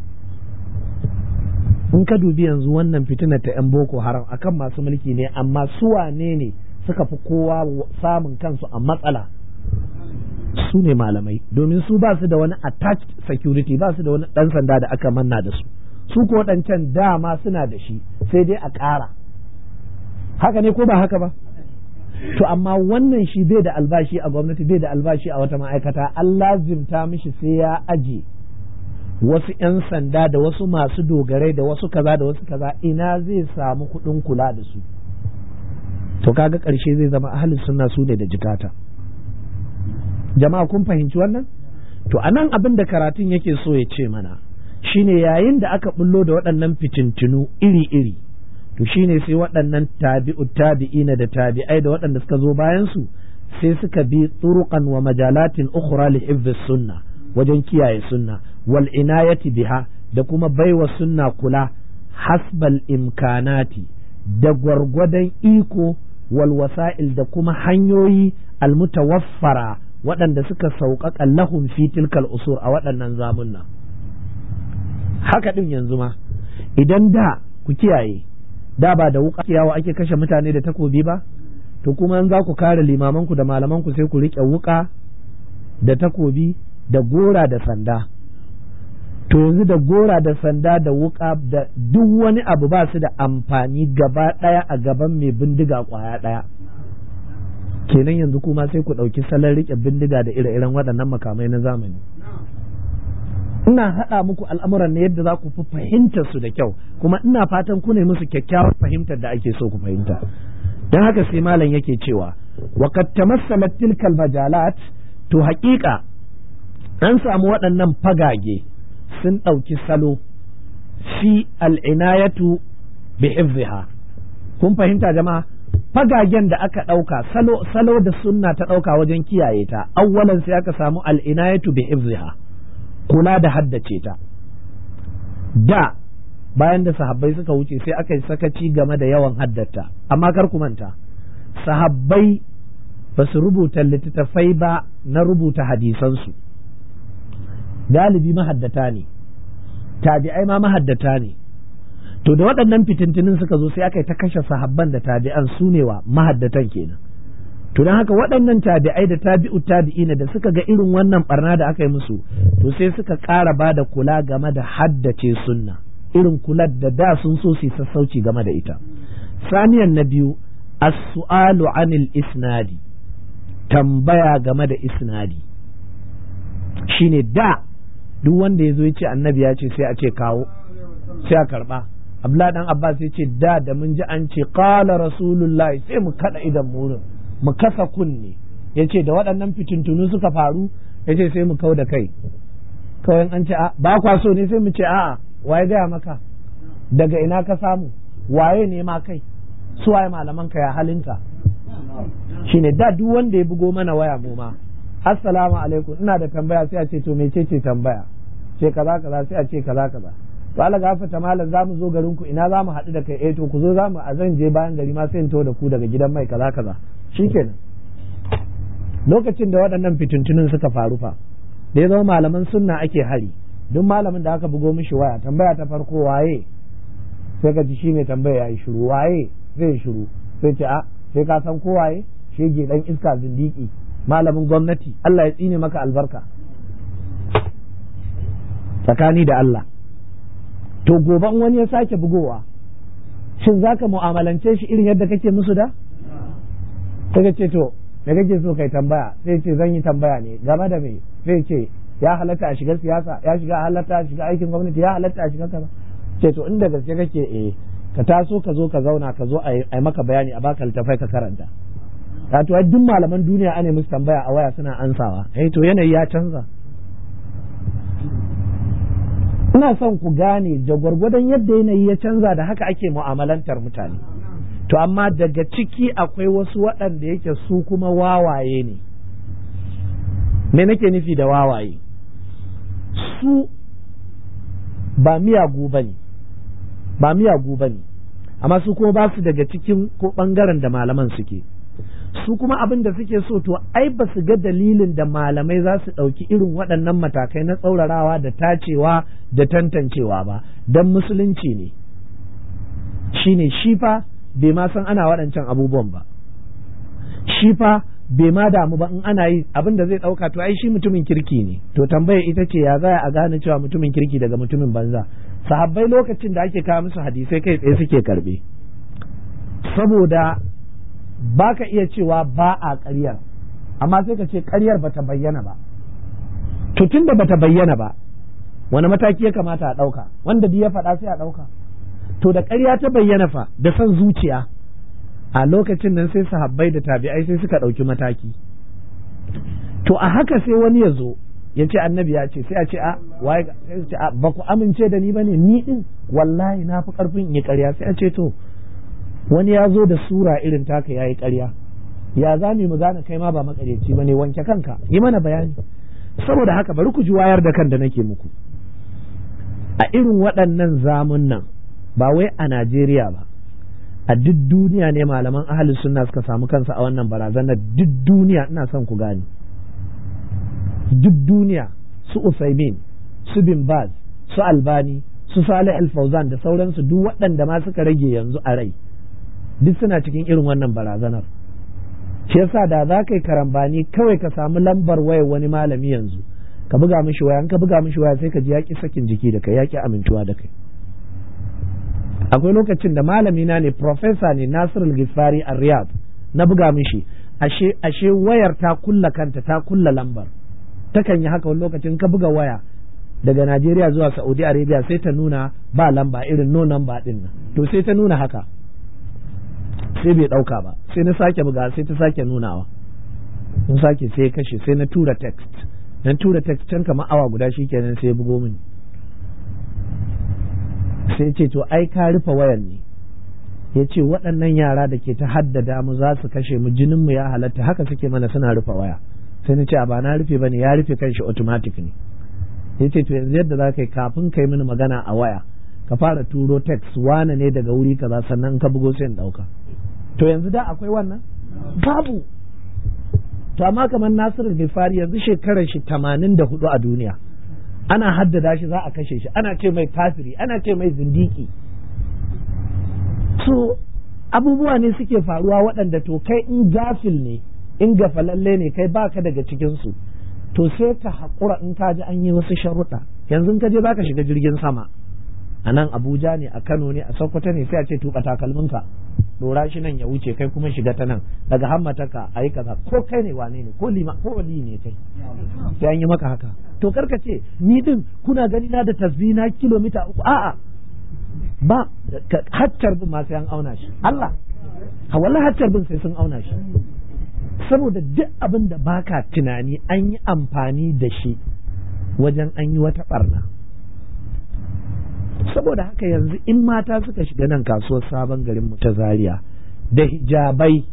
in ka dubi yanzu wannan fitinar ta 'yan boko haram akan masu mulki ne amma su wane ne suka fi kowa samun kansu a matsala su ne malamai domin su ba su da wani attached security ba su da wani ɗan sanda da aka manna da su su ko waɗancan dama suna da shi sai dai a ƙara haka ne ko ba haka ba to amma wannan shi bai da albashi a gwamnati bai da albashi a wata ma'aikata an lazimta mishi sai ya aje wasu 'yan sanda da wasu masu dogarai da wasu kaza da wasu kaza ina zai samu kuɗin kula da su to kaga ƙarshe zai zama ahalin sunna su ne da jikata jama'a kun fahimci wannan to anan abin da karatun yake so ya ce mana shine yayin da aka bullo da waɗannan fitintinu iri-iri to shine sai waɗannan tabi'u tabi'ina da tabi'ai da waɗanda suka zo bayan su sai suka bi turuqan wa majalatin ukhra li hifdhis sunna wajen kiyaye sunna wal inayati biha da kuma baiwa sunna kula hasbal imkanati da gwargwadon iko wal wasa'il da kuma hanyoyi almutawaffara waɗanda suka sauƙaƙa lahum fi tilkal usur a waɗannan zamunna haka ɗin yanzu ma idan da ku kiyaye da ba da wuƙa kiyawa ake kashe mutane da takobi ba to kuma in za ku kare limamanku da malamanku sai ku riƙe wuƙa da takobi da gora da sanda to yanzu da gora da sanda da wuƙa da duk wani abu ba su da amfani gaba ɗaya a gaban mai bindiga ƙwaya ɗaya kenan yanzu kuma sai ku ɗauki salon riƙe bindiga da ire-iren waɗannan makamai na zamani ina haɗa muku al'amuran ne yadda za ku fi fahimtar su da kyau kuma ina fatan ku ne musu kyakkyawar fahimtar da ake so ku fahimta don haka sai malam yake cewa wa kad tamassalat tilkal majalat to haƙiƙa an samu waɗannan fagage sun ɗauki salo fi al'inayatu bi hifziha kun fahimta jama'a fagagen da aka ɗauka salo salo da sunna ta ɗauka wajen kiyaye ta awwalan sai aka samu al'inayatu bi hifziha kula da haddace ta da bayan da sahabbai suka wuce sai aka yi sakaci game da yawan haddata amma kar ku manta sahabbai ba su rubuta littattafai ba na rubuta hadisansu galibi mahaddata ne tabi'ai ma mahaddata ne to da waɗannan fitintunin suka zo sai aka yi ta kashe sahabban da tabi'an su ne wa mahaddatan kenan to don haka waɗannan tabi'ai da tabi'u tabi'ina da suka ga irin wannan barna da aka yi musu to sai suka ƙara ba da kula game da haddace sunna irin kular da da sun so su sassauci game da ita saniyan na biyu as-su'alu anil isnadi tambaya game da isnadi shine da duk wanda ya zo ya ce annabi ya ce sai a ce kawo sai a karba abdullah dan abbas ya ce da da mun ji an ce qala rasulullahi sai mu kada idan murin mu kasa kunne ya ce da waɗannan fitintunu suka faru ya ce sai mu kau da kai kawai an ce ba kwa so ne sai mu ce a'a waye gaya maka daga ina ka samu waye ne ma kai su waye malaman ka ya halinka shine da duk wanda ya bugo mana waya mu ma assalamu alaikum ina da tambaya sai a ce to mecece tambaya ce kaza kaza sai a ce kaza kaza to Allah gafarta malam za mu zo garin ku ina za mu haɗu da kai eh to ku zo za mu a zan je bayan gari ma sai in to da ku daga gidan mai kaza kaza shikenan lokacin da waɗannan fitintunin suka faru fa da ya zama malaman sunna ake hari duk malamin da aka bugo mishi waya tambaya ta farko waye sai ka ji shi mai tambaya ya yi shiru waye zai shiru sai ce a sai ka san ko waye shege dan iska zindiki malamin gwamnati Allah ya tsine maka albarka tsakani da Allah to goban wani ya sake bugowa shin zaka mu'amalance shi irin yadda kake musu da sai ka ce to da kake so kai tambaya sai ce zan yi tambaya ne game da me sai ce ya halatta a shiga siyasa ya shiga halatta a shiga aikin gwamnati ya halatta a shiga kaza ce to inda gaske kake eh ka taso ka zo ka zauna ka zo a yi maka bayani a baka littafai ka karanta wato duk malaman duniya ane musu tambaya a waya suna ansawa eh to yanayi ya canza ina son ku gane da gwargwadon yadda yanayi ya canza da haka ake mu'amalantar mutane to amma daga ciki akwai wasu waɗanda yake su kuma wawaye ne me nake nufi da wawaye su ba miyagu ba ne ba miyagu ba ne amma su kuma ba su daga cikin ko ɓangaren da malaman suke su kuma abin da suke so to ai ba su ga dalilin da malamai za su ɗauki irin waɗannan matakai na tsaurarawa da tacewa da tantancewa ba don musulunci ne shine shi fa bai ma san ana waɗancan abubuwan ba shi fa bai ma damu ba in ana yi abin da zai ɗauka to ai shi mutumin kirki ne to tambaya ita ce ya za a gane cewa mutumin kirki daga mutumin banza sahabbai lokacin da ake kawo musu hadisai kai tsaye suke karbe saboda ba ka iya cewa ba a ƙaryar amma sai ka ce ƙaryar ba ta bayyana ba to tun da ba ta bayyana ba wani mataki ya kamata a ɗauka wanda ya faɗa sai a ɗauka to da ƙarya ta bayyana fa da son zuciya a lokacin nan sai sahabbai da tabi'ai sai suka ɗauki mataki to a haka sai wani ya zo ya ce annabi ya ce sai a ce a waye sai ce a ba ku amince da ni ba ne ni din wallahi na fi ƙarfin in yi ƙarya sai a ce to wani ya zo da sura irin taka ya yi ƙarya ya za mu gane kai ma ba makaryaci ba ne wanke kanka yi mana bayani saboda haka bari ku ji wayar da kan da nake muku a irin waɗannan zamun nan ba wai a Najeriya ba a duk duniya ne malaman ahalin sunna suka samu kansa a wannan barazanar duk duniya ina son ku gane duk duniya su Usaimin su Bin Baz su Albani su Salih Al-Fauzan da sauransu duk waɗanda ma suka rage yanzu a rai duk suna cikin irin wannan barazanar shi yasa da za ka yi karambani kawai ka samu lambar wayar wani malami yanzu ka buga mishi waya ka buga mishi waya sai ka ji yaƙi sakin jiki da kai yaƙi amintuwa da kai akwai lokacin da malami na ne profesa ne Nasir Gifari a Riyadh na buga mishi ashe ashe wayar ta kulla kanta ta kulla lambar takan yi haka wani lokacin ka buga waya daga Najeriya zuwa Saudi Arabia sai ta nuna ba lamba irin no number din nan to sai ta nuna haka sai bai ɗauka ba sai na sake buga sai ta sake nunawa in sake sai kashe sai na tura text na tura text can kamar awa guda shikenan sai ya bugo mini sai ce to ai ka rufe wayan ne ya ce waɗannan yara da ke ta haddada mu za su kashe mu jinin mu ya halatta haka suke mana suna rufe waya sai na ce a ba na rufe bane ya rufe kanshi automatic ne ya ce to yanzu yadda za ka yi kafin ka yi mini magana a waya ka fara turo text wane ne daga wuri kaza sannan ka bugo sai in ɗauka to yanzu da akwai wannan babu to amma kamar Nasiru Gifari yanzu shekarar shi tamanin da hudu a duniya ana haddada shi za a kashe shi ana ce mai kafiri ana ce mai zindiki so abubuwa ne suke faruwa waɗanda to kai in gafil ne in gafalalle ne kai baka daga cikinsu to sai ka haƙura in ka ji an yi wasu sharuɗa yanzu ka je baka shiga jirgin sama a nan abuja ne a kano ne a sokoto ne sai a ce tuɓa takalminka dora shi nan ya wuce kai kuma shiga ta nan daga hammataka a yi kaza ko kai ne wane ne ko lima ko wali ne kai sai an yi maka haka to karka ce ni din kuna gani na da tasbina kilomita uku a'a ba haccar bin ma sai an auna shi Allah wallahi haccar bin sai sun auna shi saboda duk abin da baka tunani an yi amfani da shi wajen an yi wata barna saboda haka yanzu in mata suka shiga nan kasuwar sabon garin mu ta zaria da hijabai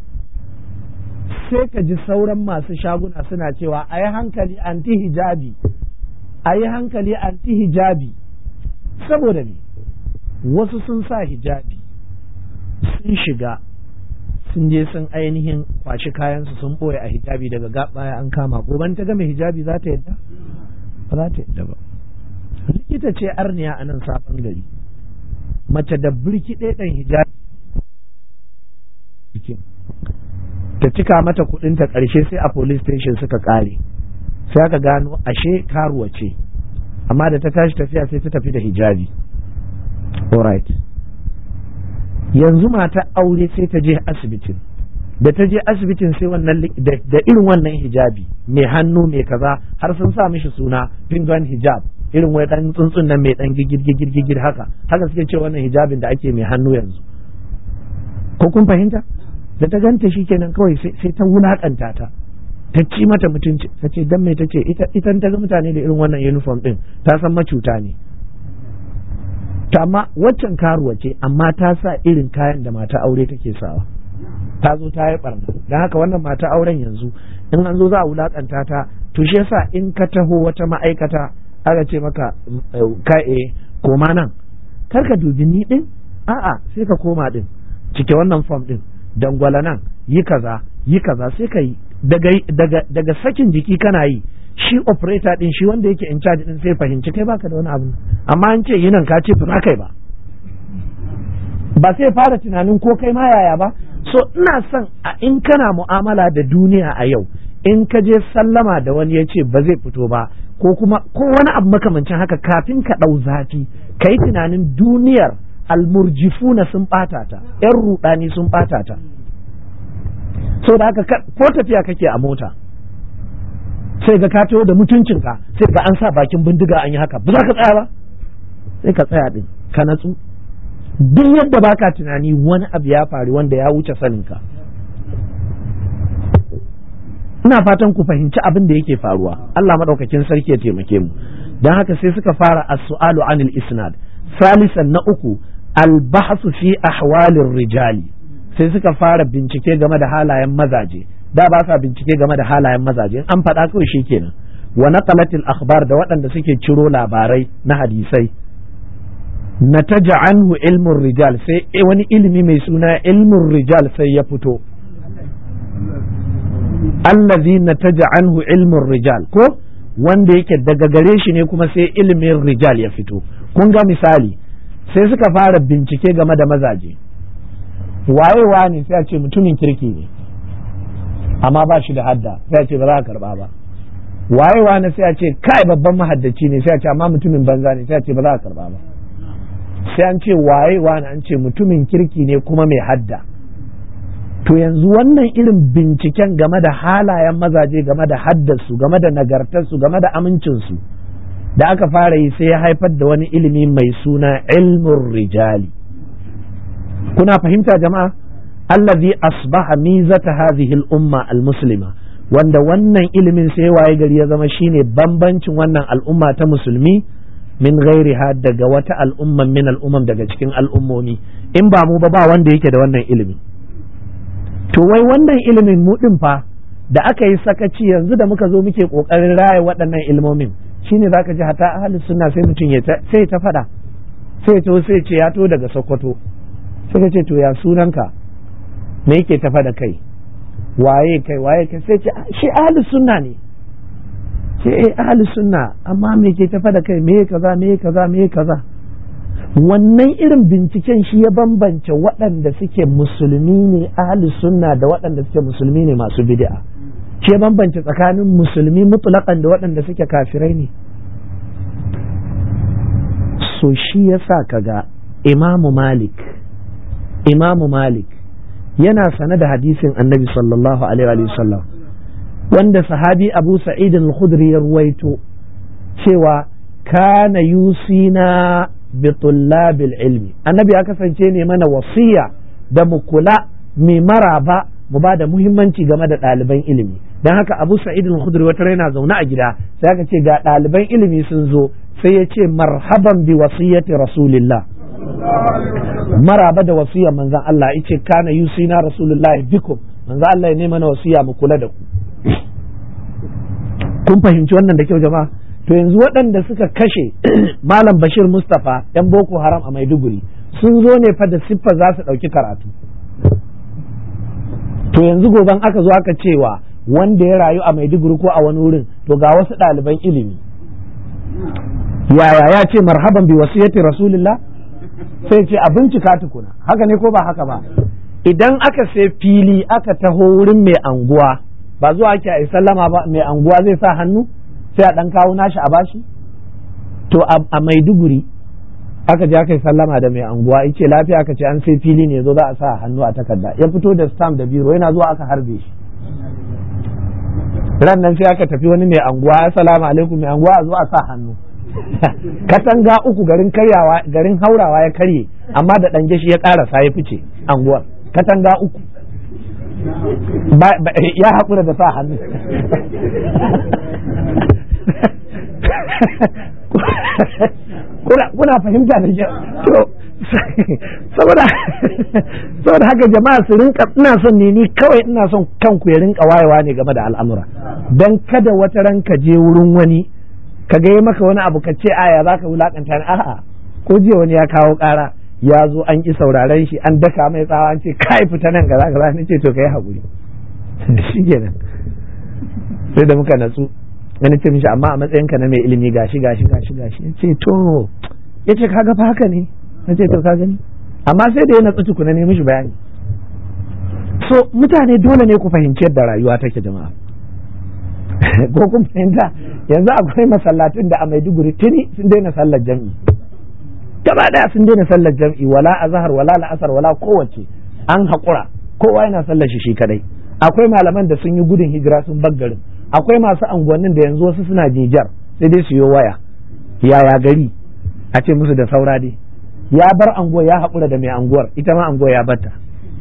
sai ka ji sauran masu shaguna suna cewa a yi hankali anti hijabi a yi hankali anti hijabi saboda ne wasu sun sa hijabi sun shiga sun je sun ainihin kwashi kayansu sun ɓoye a hijabi daga baya an kama goban ta game hijabi za ta yadda ba za ta yadda ba likita ce arniya a nan sabon gari mace da birki ɗaya hijabi ta cika mata ta ƙarshe sai a police station suka ƙare sai aka gano ashe karuwa ce amma da ta tashi tafiya sai ta tafi da hijabi alright yanzu mata aure sai ta je asibitin da ta je asibitin sai wannan da irin wannan hijabi mai hannu mai kaza har sun sa mishi suna penguin hijab irin wai dan tsuntsun nan mai dan gigir gigir gigir haka haka suke ce wannan hijabin da ake mai hannu yanzu ko kun fahimta da ta ganta shi kenan kawai sai ta wulakanta ta ta ci mata mutunci ta ce dan mai ta ce ita ta ga mutane da irin wannan uniform din ta san macuta ne ta amma waccan karuwa ce amma ta sa irin kayan da mata aure take sawa ta zo ta yi barna don haka wannan mata auren yanzu in an zo za a wulakanta ta to shi yasa in ka taho wata ma'aikata aka ce maka ka'e koma nan kar ka dubi ni din a'a sai ka koma din cike wannan form din dangwala nan yi kaza yi kaza sai ka yi daga sakin jiki kana yi shi operator din shi wanda yake in charge din sai fahimci kai baka da wani abu amma an ce yinan ka ce ba kai ba ba sai fara tunanin ko kai ma yaya ba so ina son a in kana mu'amala da duniya a yau in ka je sallama da wani ya ce ba zai fito ba ko kuma ko wani abu makamancin haka kafin ka ɗau zafi ka yi tunanin duniyar almurjifuna sun ɓata ta ‘yan ruɗani sun ɓata ta so da haka ko tafiya kake a mota sai ga ka da mutuncinka sai ga an sa bakin bindiga an yi haka ba za ka tsaya ba sai ka tsaya din ka natsu duk yadda baka tunani wani abu ya faru wanda ya wuce saninka ina fatan ku fahimci abin da yake faruwa Allah madaukakin sarki ya taimake mu dan haka sai suka fara as-su'alu anil isnad salisan na uku al-bahsu fi ahwalir rijali sai suka fara bincike game da halayen mazaje da ba sa bincike game da halayen mazaje in an faɗa kawai shikenan wa naqalatil akhbar da waɗanda suke ciro labarai na hadisai nataja anhu ilmun rijal sai wani ilimi mai suna ilmun rijal sai ya fito allazi nataja anhu ilmun rijal ko wanda yake daga gare shi ne kuma sai ilimin rijal ya fito kun ga misali sai suka fara bincike game da mazaje wayewa ne sai a ce mutumin kirki ne amma ba shi da hadda sai a ce ba za a karba ba wayewa ne sai a ce kai babban mahaddaci ne sai a ce amma mutumin banza ne sai a ce ba za a karba ba sai an ce wayewa ne an ce mutumin kirki ne kuma mai hadda to yanzu wannan irin binciken game da halayen mazaje game da haddarsu game da nagartarsu game da amincinsu da aka fara yi sai ya haifar da wani ilimi mai suna ilmun rijali kuna fahimta jama'a allazi asbaha mizata hadhihi al-umma al-muslima wanda wannan ilimin sai waye gari ya zama shine bambancin wannan al'umma ta musulmi min ghairiha daga wata al'umman min al'ummam daga cikin al'ummomi in ba mu ba ba wanda yake da wannan ilimin to wai wannan ilimin mu din fa da aka yi sakaci yanzu da muka zo muke kokarin raya waɗannan ilmomin shine zaka ji hata ahli sunna sai mutum ya sai ta fada sai to sai ce ya to daga Sokoto sai ce to ya sunanka me yake tafa da kai waye kai waye kai sai ce shi ahli sunna ne ce eh ahli sunna amma me ke tafa da kai me kaza me kaza me kaza wannan irin binciken shi ya bambance waɗanda suke musulmi ne ahli sunna da waɗanda suke musulmi ne masu bid'a shi ya bambance tsakanin musulmi mutlaqan da waɗanda suke kafirai ne so shi yasa kaga imamu malik imamu malik yana sane da hadisin annabi sallallahu alaihi wasallam wanda sahabi abu sa'id al-khudri ya ruwaito cewa kana yusina bi tullabil ilmi annabi ya kasance ne mana wasiya da mu kula mai maraba mu ba da muhimmanci game da ɗaliban ilimi don haka abu sa'id al-khudri wata yana zaune a gida sai aka ce ga ɗaliban ilimi sun zo sai ya ce marhaban bi wasiyati rasulillah maraba da wasiyar manzan Allah yace kana yusina rasulullah bikum manzan Allah ya nema na wasiya mu kula da ku kun fahimci wannan da kyau jama'a to yanzu waɗanda suka kashe malam bashir mustapha yan boko haram a maiduguri sun zo ne fa da siffa za su ɗauki karatu to yanzu goban aka zo aka cewa wanda ya rayu a maiduguri ko a wani wurin to ga wasu ɗaliban ilimi yaya ya ce marhaban bi wasiyati rasulillah sai ce a bincika tukuna haka ne ko ba haka ba idan aka sai fili aka taho wurin mai anguwa ba zuwa ake a sallama ba mai anguwa zai sa hannu sai a ɗan kawo nashi a bashi to a maiduguri aka je aka yi sallama da mai anguwa yace lafiya aka ce an sai fili ne zo za a sa hannu a takarda ya fito da stamp da biro yana zuwa aka harbe shi ran nan sai aka tafi wani mai anguwa assalamu alaikum mai anguwa a zo a sa hannu katanga uku garin karyawa garin haurawa ya karye amma da ɗan shi ya ƙarasa ya fice anguwar katanga uku ya haƙura da sa hannu kuna fahimta da shi to saboda saboda haka jama'a su rinka ina son ne ni kawai ina son kanku ya rinka wayewa ne game da al'amura dan kada wata ran ka je wurin wani ka ga maka wani abu ka ce aya za ka wulakanta ni a'a ko jiya wani ya kawo ƙara ya zo an ki sauraren shi an daka mai tsawa an ce kai fita nan kaza kaza ni ce to kai hakuri shi kenan sai da muka natsu wani ce mishi amma a matsayinka na mai ilimi gashi gashi gashi gashi ya ce to ya ce kaga fa haka ne na ce to ka gani amma sai da ya natsu tukuna ne mishi bayani so mutane dole ne ku fahimci yadda rayuwa take jama'a ko kun fahimta yanzu akwai masallatun da a Maiduguri tuni sun daina sallar jam'i gaba daya sun daina sallar jam'i wala azhar wala la'asar wala kowace an haƙura kowa yana sallar shi shi kadai akwai malaman da sun yi gudun hijira sun bar garin akwai masu anguwannin da yanzu wasu suna jijar sai dai su yi waya yaya gari a ce musu da saura dai ya bar anguwa ya haƙura da mai anguwar ita ma anguwa ya batta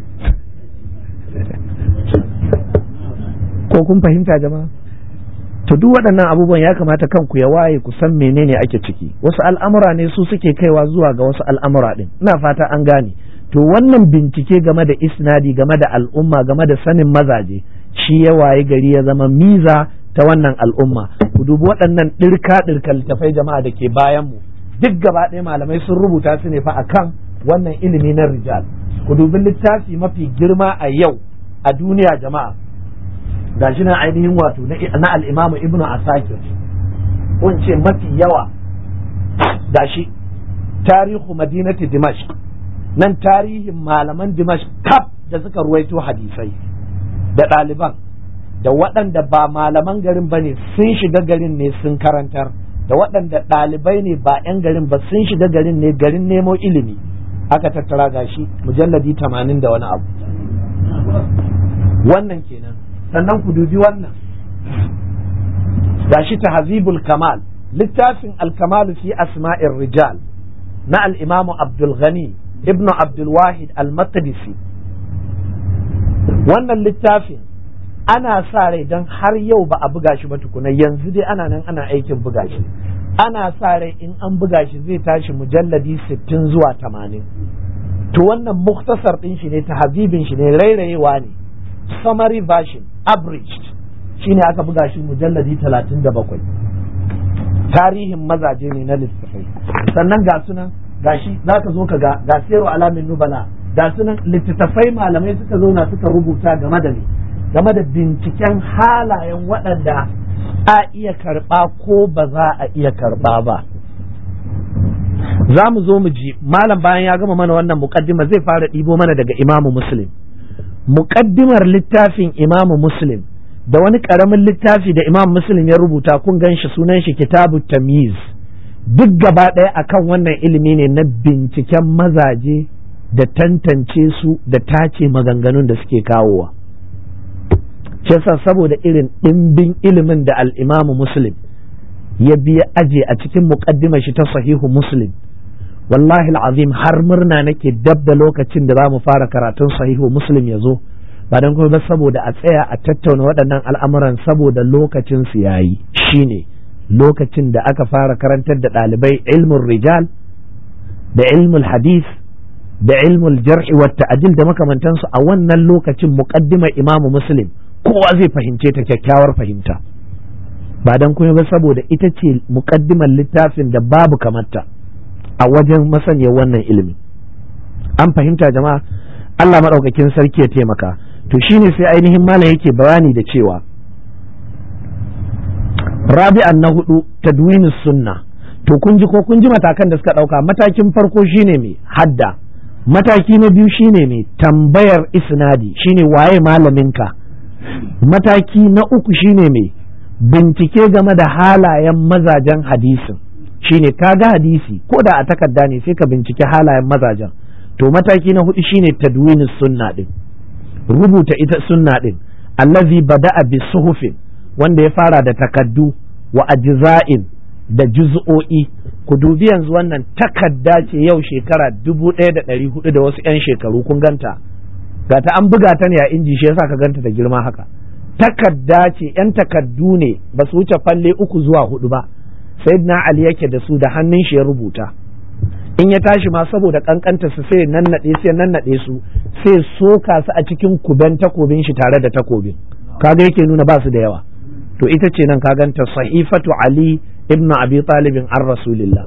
ko kun fahimta jama'a to duk waɗannan abubuwan ya kamata kanku ya waye ku san menene ake ciki wasu al'amura ne su suke kaiwa zuwa ga wasu al'amura ɗin ina fata an gane to wannan bincike game da isnadi game da al'umma game da sanin mazaje shi ya waye gari ya zama miza ta wannan al'umma ku dubi waɗannan ɗirka ɗirka littafai jama'a da ke bayan mu duk gaba ɗaya malamai sun rubuta su ne fa akan wannan ilimi na rijal ku dubi littafi mafi girma a yau a duniya jama'a gashi na ainihin wato na al'imamu ibnu asakir kun ce mafi yawa gashi tarihu madinati dimashq nan tarihin malaman dimashq kaf da suka ruwaito hadisai da ɗaliban da waɗanda ba malaman garin ba ne sun shiga garin ne sun karantar da waɗanda ɗalibai ne ba 'yan garin ba sun shiga garin ne garin nemo ilimi aka tattara gashi mujalladi tamanin da wani abu wannan kenan sannan ku dubi wannan gashi tahzibul kamal littafin alkamalu fi asma'ir rijal na al-imamu abdul ghani ibn abdul wahid al-maqdisi wannan littafin ana sa rai don har yau ba a buga shi ba tukuna yanzu dai ana nan ana aikin buga shi ana sa rai in an buga shi zai tashi mujalladi sittin zuwa tamanin to wannan muktasar ɗin shi ne tahzibin shi ne rairayewa ne summary version abridged shine aka buga shi mujalladi talatin da bakwai tarihin mazaje ne na littattafai sannan ga sunan gashi za ka zo ka ga ga sero alamin nubala ga sunan littattafai malamai suka zauna suka rubuta game da ne game da binciken halayen waɗanda a iya karɓa ko ba za a iya karɓa ba za mu zo mu ji malam bayan ya gama mana wannan muƙaddima zai fara ɗibo mana daga imamu muslim muƙaddimar littafin imamu muslim da wani ƙaramin littafi da imam muslim ya rubuta kun gan shi sunan shi kitabu tamiz duk gaba ɗaya akan wannan ilimi ne na binciken mazaje da tantance su da tace maganganun da suke kawowa shi yasa saboda irin ɗimbin ilimin da al'imamu muslim ya biya aje a cikin muƙaddimar shi ta sahihu muslim wallahi azim har murna nake dab da lokacin da za mu fara karatun sahihu muslim ya zo ba don kuma ba saboda a tsaya a tattauna waɗannan al'amuran saboda lokacin su yayi shine lokacin da aka fara karantar da ɗalibai ilmin rijal da ilmul hadis da ilmul jar'i wa ta'dil da makamantansu a wannan lokacin muqaddimar imamu muslim kowa zai fahimce ta kyakkyawar fahimta ba don kuma ba saboda ita ce muqaddimar littafin da babu kamarta a wajen masaniyar wannan ilimi an fahimta jama'a Allah maɗaukakin sarki ya taimaka to shine sai ainihin malam yake bayani da cewa rabi'an na hudu tadwinus sunna to kun ji ko kun ji matakan da suka dauka matakin farko shine mai hadda mataki na biyu shine mai tambayar isnadi shine waye malaminka mataki na uku shine mai bincike game da halayen mazajen hadisin shine ka ga hadisi ko da a takarda ne sai ka bincike halayen mazajen to mataki na hudu shine tadwinus sunna din rubuta ita sunna din allazi bada'a bi suhufin wanda ya fara da takaddu wa ajza'in da juz'o'i ku dubi yanzu wannan takadda ce yau shekara dubu ɗaya da ɗari hudu da wasu 'yan shekaru kun ganta ga ta an buga ta ne a inji shi yasa ka ganta da girma haka takadda ce 'yan takaddu ne ba su wuce falle uku zuwa hudu ba sayyidina ali yake da su da hannun shi ya rubuta in ya tashi ma saboda kankanta su sai nannaɗe sai nannaɗe su sai soka su a cikin kuben takobin shi tare da takobin kaga yake nuna ba su da yawa to ita ce nan ka ganta sahifatu ali ibnu abi talibin an rasulillah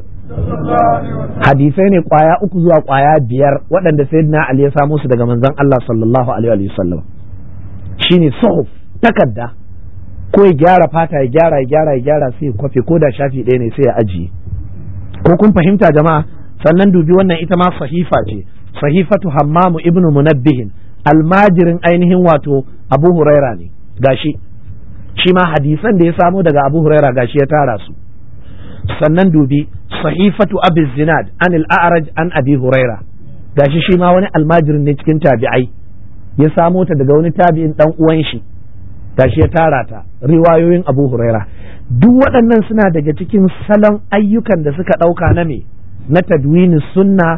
hadisai ne kwaya uku zuwa kwaya biyar waɗanda sayyidina ali ya samo su daga manzon Allah sallallahu alaihi wa sallam shine suhuf takadda ko ya gyara fata ya gyara ya gyara ya gyara sai ya kwafe ko da shafi ɗaya ne sai ya ajiye ko kun fahimta jama'a sannan dubi wannan ita ma sahifa ce sahifatu hammamu ibnu munabbihin almajirin ainihin wato abu huraira ne gashi shi ma hadisan da ya samo daga abu huraira gashi ya tara su sannan dubi sahifatu abu zinad an al'araj an abi huraira gashi shi ma wani almajirin ne cikin tabi'ai ya samo ta daga wani tabi'in dan uwan shi gashi ya tara ta riwayoyin abu huraira duk waɗannan suna daga cikin salon ayyukan da suka ɗauka na me na tadwini sunna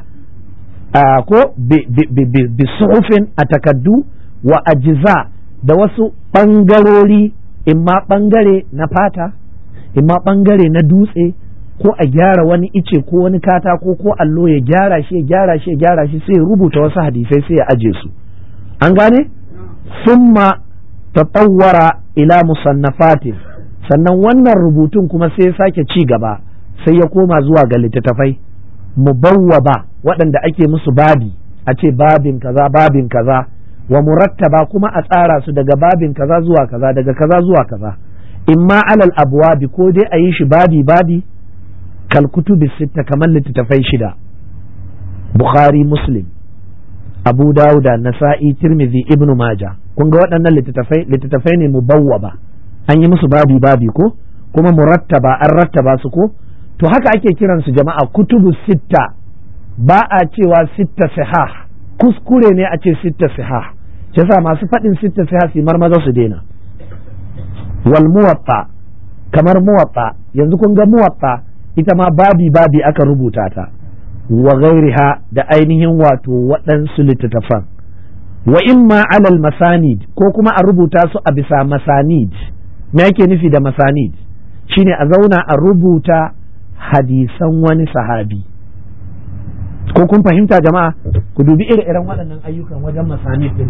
ko bi suhufin a takaddu wa ajiza da wasu ɓangarori imma ɓangare na fata imma ɓangare na dutse ko a gyara wani ice ko wani katako ko allo ya gyara shi ya gyara shi ya gyara shi sai ya rubuta wasu hadisai sai ya aje su an gane summa tatawwara ila musannafatin sannan wannan rubutun kuma sai ya sake ci gaba sai ya koma zuwa ga littattafai mubawwaba waɗanda ake musu babi a ce babin kaza babin kaza wa murattaba kuma a tsara su daga babin kaza zuwa kaza daga kaza zuwa kaza imma alal abwabi ko dai a yi shi babi babi kal kutubi sitta kamar littattafai shida bukhari muslim abu dauda nasa'i tirmidhi ibnu maja kun ga waɗannan littattafai littattafai ne mubawwaba an yi musu babi babi ko kuma murattaba an rattaba su ko to haka ake kiransu jama'a kutubu sitta ba a cewa sitta sihah kuskure ne a ce sitta sihah yasa masu faɗin sitta sihah su marmaza su daina wal muwatta kamar muwatta yanzu kun ga muwatta ita ma babi babi aka rubuta ta wa ghairiha da ainihin wato waɗansu littattafan wa imma alal masanid ko kuma a rubuta su a bisa masanid me yake nufi da masanid shine a zauna a rubuta hadisan wani sahabi ko kun fahimta jama'a ku dubi ire-iren waɗannan ayyukan wajen masanid din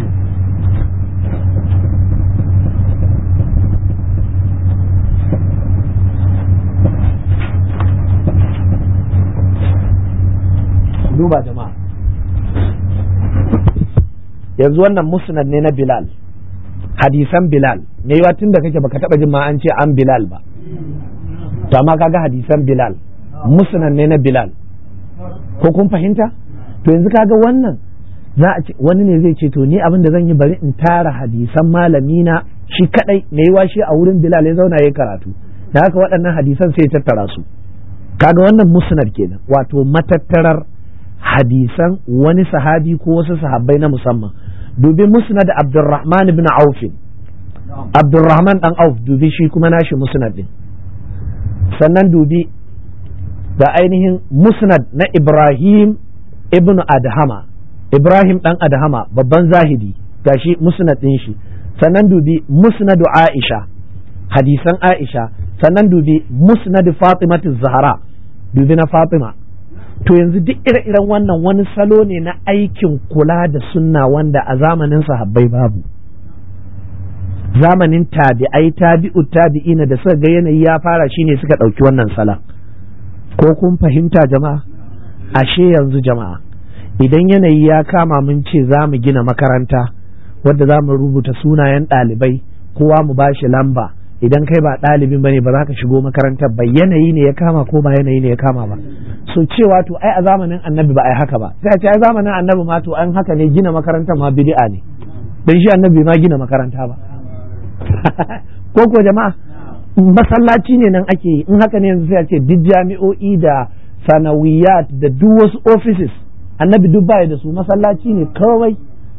duba jama'a yanzu wannan musnad ne na bilal hadisan bilal me yawa tun da kake baka taba jin ma an ce an bilal ba to amma kaga hadisan bilal musnad ne na bilal ko kun fahimta to yanzu kaga wannan za a ce wani ne zai ce to ni abin da zan yi bari in tara hadisan malamina shi kadai me yawa shi a wurin bilal ya zauna ya karatu da haka waɗannan hadisan sai ya tattara su kaga wannan musnad kenan wato matattarar hadisan wani sahabi ko wasu sahabbai na musamman dubi musnad abdurrahman ibn auf abdurrahman dan auf dubi shi kuma nashi musnad din sannan dubi da ainihin musnad na ibrahim ibn adhama ibrahim dan adhama babban zahidi gashi musnad din shi sannan dubi musnad aisha hadisan aisha sannan dubi musnad fatimatu zahra dubi na fatima to yanzu duk ire-iren wannan wani salo ne na aikin kula da sunna wanda a zamanin sahabbai babu zamanin tabi'ai tabi'u tabi'ina da suka ga yanayi ya fara shine suka ɗauki wannan sala ko kun fahimta jama'a ashe yanzu jama'a idan yanayi ya kama mun ce za mu gina makaranta wadda za mu rubuta sunayen ɗalibai kowa mu ba shi lamba idan kai ba ɗalibin bane ba za ka shigo makarantar ba yanayi ne ya kama ko ba yanayi ne ya kama ba so cewa to ai a zamanin annabi ba ai haka ba sai a ce ai zamanin annabi ma to an haka ne gina makarantar ma bid'a ne dan shi annabi ma gina makaranta ba ko ko jama'a masallaci ne nan ake yi in haka ne yanzu sai a ce duk jami'o'i da sanawiyat da duk wasu offices annabi duk baya da su masallaci ne kawai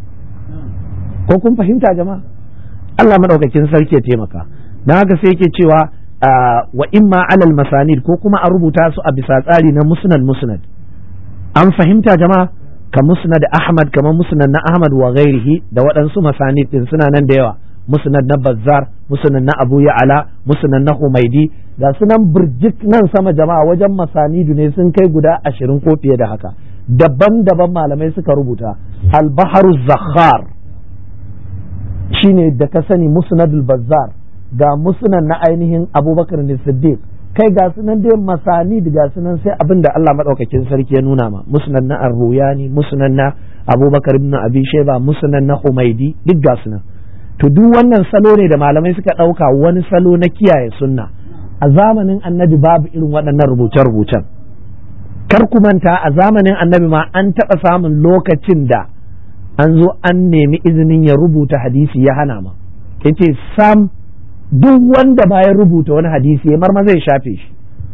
ko kun fahimta jama'a Allah madaukakin sarki ya taimaka dan haka sai yake cewa wa imma alal masanid ko kuma a rubuta su a bisa tsari na musnad musnad an fahimta jama'a ka musnad Ahmad kamar musnad na Ahmad wa ghairihi da waɗansu masanid din suna nan da yawa musnad na Bazzar musnad na Abu Ya'la musnad na Humaidi ga sunan birjik nan sama jama'a wajen masanidu ne sun kai guda ashirin ko fiye da haka daban-daban malamai suka rubuta al-baharu zakhar shine da ka sani musnadul bazzar ga musnad na ainihin abubakar ne siddiq kai ga sunan dai masani ga sunan sai abin da Allah madaukakin sarki ya nuna ma musnad na ar-ruyani musnad na abubakar ibn abi shayba musnad na humaidi duk ga sunan to duk wannan salo ne da malamai suka dauka wani salo na kiyaye sunna a zamanin annabi babu irin waɗannan rubuce-rubucen kar ku manta a zamanin annabi ma an taɓa samun lokacin da an zo an nemi izinin ya rubuta hadisi ya hana ma yace sam duk wanda ba ya rubuta wani hadisi ya marma zai shafe shi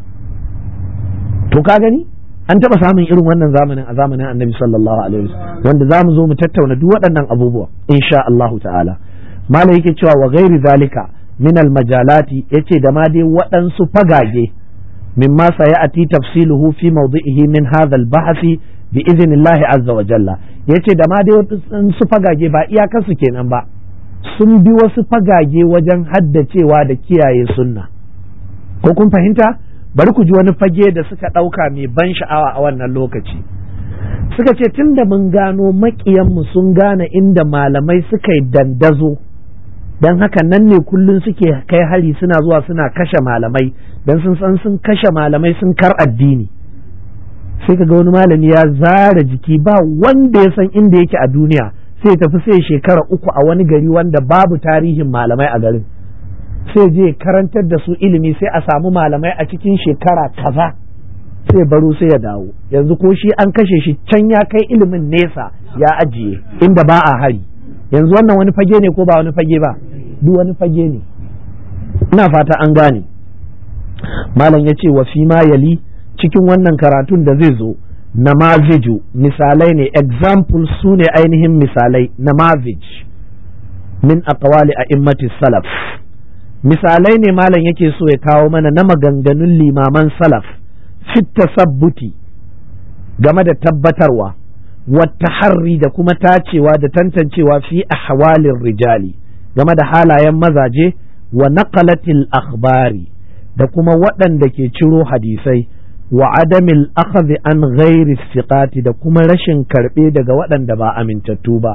to ka gani an taɓa samun irin wannan zamanin a zamanin annabi sallallahu alaihi wasallam wanda za mu zo mu tattauna duk waɗannan abubuwa insha Allahu ta'ala malam yake cewa wa ghairi zalika min al majalati yace da ma dai waɗansu fagage mimma sayati tafsiluhu fi mawdi'ihi min hadha al bahthi bi iznillahi azza wa jalla yace da ma dai waɗansu fagage ba iyakarsu kenan ba sun bi wasu fagage wajen haddacewa da kiyaye sunna ko kun fahimta bari ku ji wani fage da suka ɗauka mai ban sha'awa a wannan lokaci suka ce tun da mun gano maƙiyanmu sun gane inda malamai suka yi dandazo don haka nan ne kullum suke kai hari suna zuwa suna kashe malamai don sun san sun kashe malamai sun kar addini sai ka ga wani malami ya zara jiki ba wanda ya san inda yake a duniya sai tafi sai shekara uku a wani gari wanda babu tarihin malamai a garin sai je karantar da su ilimi sai a samu malamai a cikin shekara kaza sai baro sai ya dawo yanzu ko shi an kashe shi can ya kai ilimin nesa ya ajiye inda ba a hari yanzu wannan wani fage ne ko ba wani fage ba duk wani fage ne ina fata an gane malam ya ce wa fi ma yali cikin wannan karatun da zai zo namaziju misalai ne example su ne ainihin misalai namazij min aqwali a'immati salaf misalai ne malam yake so ya kawo mana na maganganun limaman salaf fit tasabbuti game da tabbatarwa wata harri da kuma tacewa da tantancewa fi ahwalin rijali game da halayen mazaje wa naqalatil akhbari da kuma waɗanda ke ciro hadisai wa adamil akhadhi an ghairi siqati da kuma rashin karɓe daga waɗanda ba amintattu ba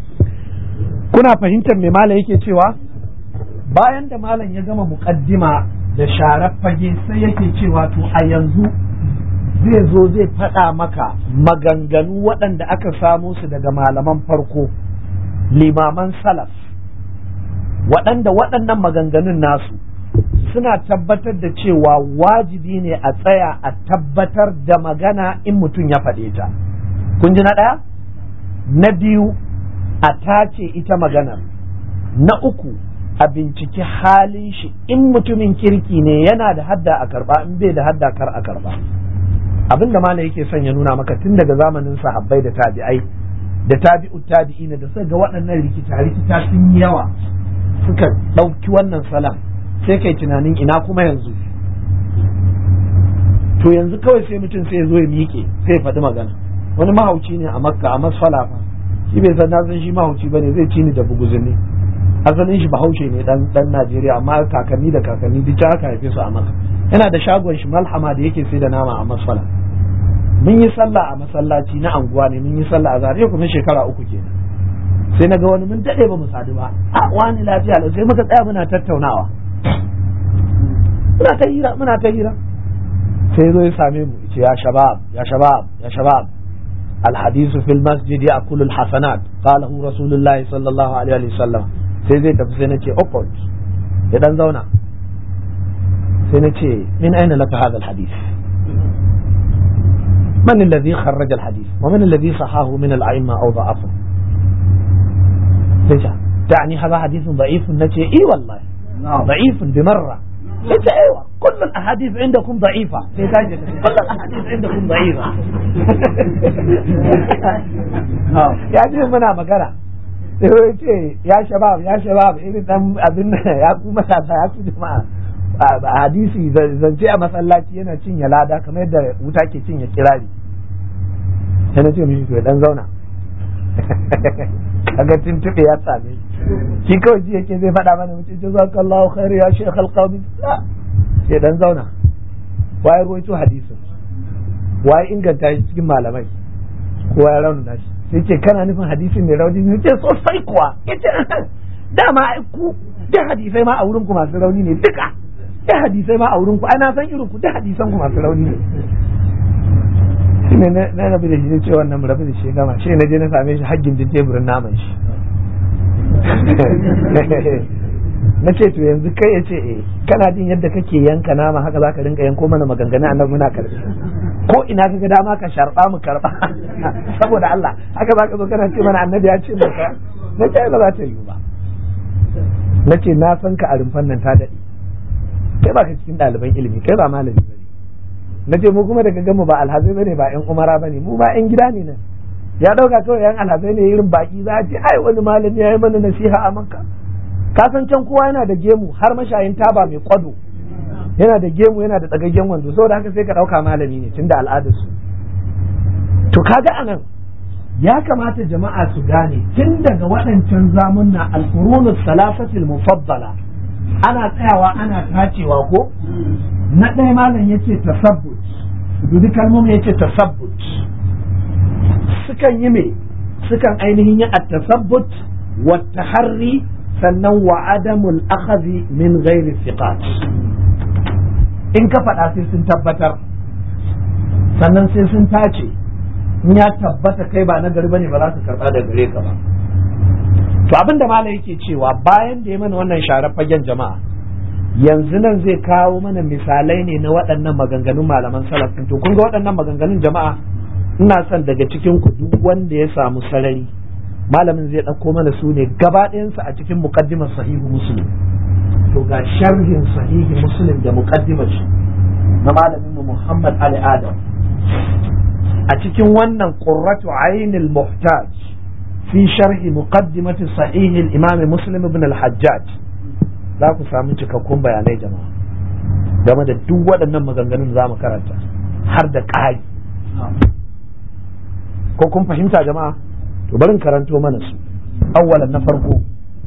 kuna fahimtar me malam yake cewa bayan da malam ya gama muƙaddima da sharar fage sai yake cewa to a yanzu zai zo zai faɗa maka maganganu waɗanda aka samo su daga malaman farko limaman salaf waɗanda waɗannan maganganun nasu suna tabbatar da cewa wajibi ne a tsaya a tabbatar da magana in mutum ya faɗe ta kun ji na ɗaya na biyu a tace ita maganar na uku a binciki halin shi in mutumin kirki ne yana da hadda a karba in bai da hadda kar a karba abin da malam yake son ya nuna maka tun daga zamanin sahabbai da tabi'ai da tabi'u tabi'ina da suka ga waɗannan rikita rikita sun yi yawa suka ɗauki wannan salam sai kai tunanin ina kuma yanzu to yanzu kawai sai mutum sai ya zo ya miƙe sai ya faɗi magana wani mahauci ne a makka a masfala fa shi bai san na san shi mahauci bane zai ci ni da buguzuni asalin shi bahaushe ne dan dan Najeriya amma kakanni da kakanni duk aka haife su a Makka yana da shagon shi malhama da yake sai da nama a masfala mun yi sallah a masallaci na anguwa ne mun yi sallah a zariya kuma shekara uku kenan sai na ga wani mun dade ba mu sadu ba a wani lafiya lau sai muka tsaya muna tattaunawa muna ta hira muna ta hira sai zo ya same mu ce ya shabab ya shabab ya shabab الحديث في المسجد يأكل الحسنات قاله رسول الله صلى الله عليه وسلم sai zai tafi sai na ce okot ya dan zauna sai na ce min aina laka hadha alhadith من الذي خرج الحديث ومن الذي صحاه من الأئمة أو ضعفه ليش تعني هذا حديث ضعيف نتي إي والله ضعيف بمرة ليش أيوة كل الأحاديث عندكم ضعيفة كل الأحاديث عندكم ضعيفة يا جماعة منا مقالة ce ya shabab ya shabab irin dan abin ya ku matasa ya ku jama'a a hadisi zance a masallaci yana cinye lada kamar yadda wuta ke cinye kirari yana ce mishi to dan zauna kaga tuntube ya same shi kawai ji yake zai faɗa mana mutum jazakallahu khair ya shaykh alqawmi sai dan zauna waye ruwaito hadisin waye inganta shi cikin malamai kowa ya raunana shi sai ce kana nufin hadisin mai rauni ne ce sosai kuwa yace dama ku duk hadisai ma a wurin ku masu rauni ne duka duk hadisai ma a wurin ku ai na san irin ku duk hadisan ku masu rauni ne shi ne na rabu da shi zai ce wannan mu rabu da shi gama shi na je na same shi haggin din teburin naman shi na ce to yanzu kai ya ce eh kana jin yadda kake yanka nama haka zaka rinka yanko mana maganganu annabi muna karbi ko ina ka ga dama ka sharba mu karba saboda Allah haka zaka zo kana ce mana annabi ya ce mu ka na ce ba za ta yi ba na ce na san ka a rumfan nan ta daɗe kai ba ka cikin ɗaliban ilimi kai ba malami ba ne na ce mu kuma daga gamu ba alhazai ba ne ba yan umara ba ne mu ba yan gida ne nan ya ɗauka kawai yan alhazai ne irin baki za a ce ai wani malami ya yi mana nasiha a manka ka san can kowa yana da gemu har mashayin taba mai kwado yana da gemu yana da tsagaggen wanzu saboda haka sai ka ɗauka malami ne tunda al'adarsu to kaga anan ya kamata jama'a su gane tun daga waɗancan zamunna alqurunus salasatil mufaddala ana tsayawa ana tacewa ko na ɗaya malam yace tasabbut dudu kalmomi yace tasabbut sukan yi me sukan ainihin yi at-tasabbut wa taharri sannan wa adamul akhadhi min ghairi thiqat in ka faɗa sai sun tabbatar sannan sai sun tace in ya tabbata kai ba na gari bane ba za su karba da gare ka ba to abin da malam yake cewa bayan da ya mana wannan sharar fagen jama'a yanzu nan zai kawo mana misalai ne na waɗannan maganganun malaman salaf to kun ga waɗannan maganganun jama'a ina son daga cikin ku duk wanda ya samu sarari malamin zai ɗauko mana su ne gaba ɗayansu a cikin muqaddimar sahihu muslim to ga sharhin sahihi muslim da muqaddimar shi na malamin mu Muhammad Ali Adam a cikin wannan qurratu ainil muhtaj fi sharhi muqaddimati sahih al-imam muslim ibn al-hajjaj za ku samu cikakkun bayanai jama'a game da duk waɗannan maganganun za mu karanta har da ƙari ko kun fahimta jama'a to barin karanto mana su awwalan na farko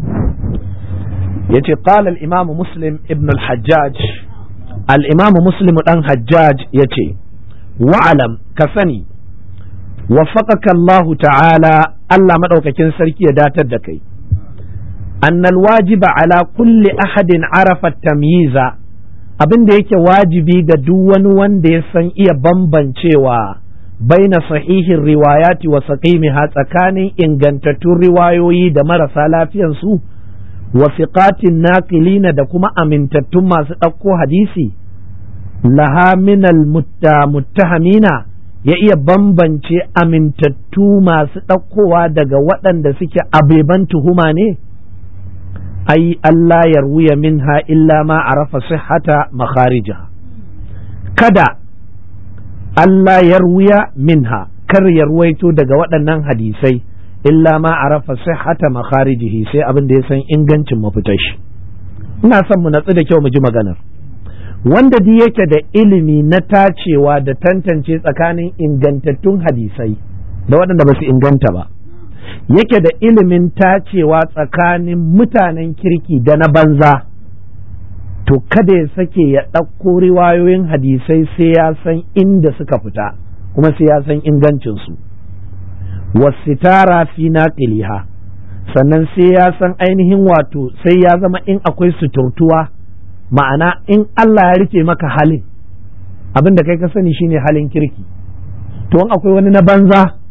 yace qala al-imam muslim ibn al-hajjaj al-imam muslim dan hajjaj yace wa'alam ka sani waffaqaka Allah ta'ala Allah madaukakin sarki ya datar da kai annal wajiba ala kulli ahadin arafa tamyiza abin da yake wajibi ga duk wani wanda ya san iya bambancewa baina sahihin riwayati wa saqimiha tsakanin ingantattun riwayoyi da marasa lafiyan su wa fiqatin naqilina da kuma amintattun masu ɗauko hadisi laha minal muttahamina ya iya bambance amintattu masu ɗaukowa daga waɗanda suke abeban tuhuma ne ai Allah ya ruya minha illa ma arafa sihhata makharija kada Allah ya ruya minha kar ya ruwaito daga waɗannan hadisai illa ma arafa sihhata makharijihi sai abin da ya san ingancin mafitar shi ina son mu natsu da kyau mu ji maganar wanda duk yake da ilimi na tacewa da tantance tsakanin ingantattun hadisai da waɗanda ba su inganta ba yake da ilimin tacewa tsakanin mutanen kirki da na banza to kada ya sake ya ɗauko riwayoyin hadisai sai ya san inda suka fita kuma sai ya san ingancinsu wasitara fi naqiliha sannan sai ya san ainihin wato sai ya zama in akwai suturtuwa ma'ana in Allah ya rufe maka halin abin da kai ka sani shine halin kirki to in akwai wani na banza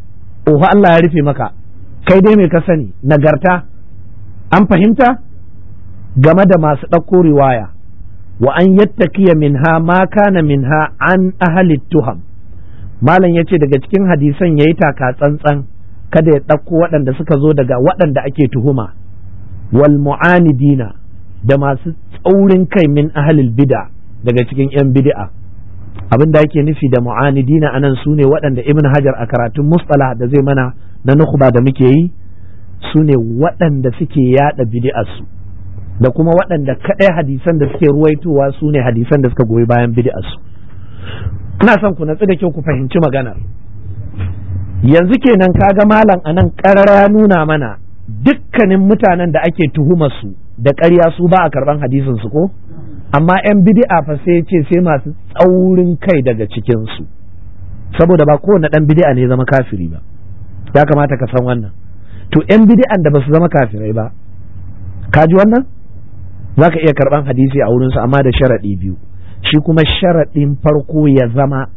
oho Allah ya rufe maka kai dai mai ka sani nagarta an fahimta game da masu ɗauko riwaya wa an yattakiya minha ma kana minha an ahli tuham malam ya ce daga cikin hadisan ya yi taka tsantsan kada ya ɗauko waɗanda suka zo daga waɗanda ake tuhuma wal mu'anidina da masu tsaurin kai min ahlil bid'a daga cikin 'yan bid'a abin da ake nufi da mu'anidina anan su ne waɗanda ibn hajar a karatun mustalah da zai mana na nukhba da muke yi su ne waɗanda suke yada bid'arsu da kuma waɗanda kaɗai hadisan da suke ruwaitowa su ne hadisan da suka goyi bayan bid'arsu ina son ku natsu da kyau ku fahimci maganar yanzu kenan kaga malam anan ƙarara ya nuna mana dukkanin mutanen da ake tuhumar su da ƙarya su ba a karɓan hadisin su ko amma 'yan bid'a fa sai ce sai masu tsaurin kai daga cikin su saboda ba kowane ɗan bid'a ne zama kafiri ba ya kamata ka san wannan to 'yan bid'an da ba su zama kafirai ba ka ji wannan za ka iya karɓan hadisi a wurinsu amma da sharaɗi biyu shi kuma sharaɗin farko ya zama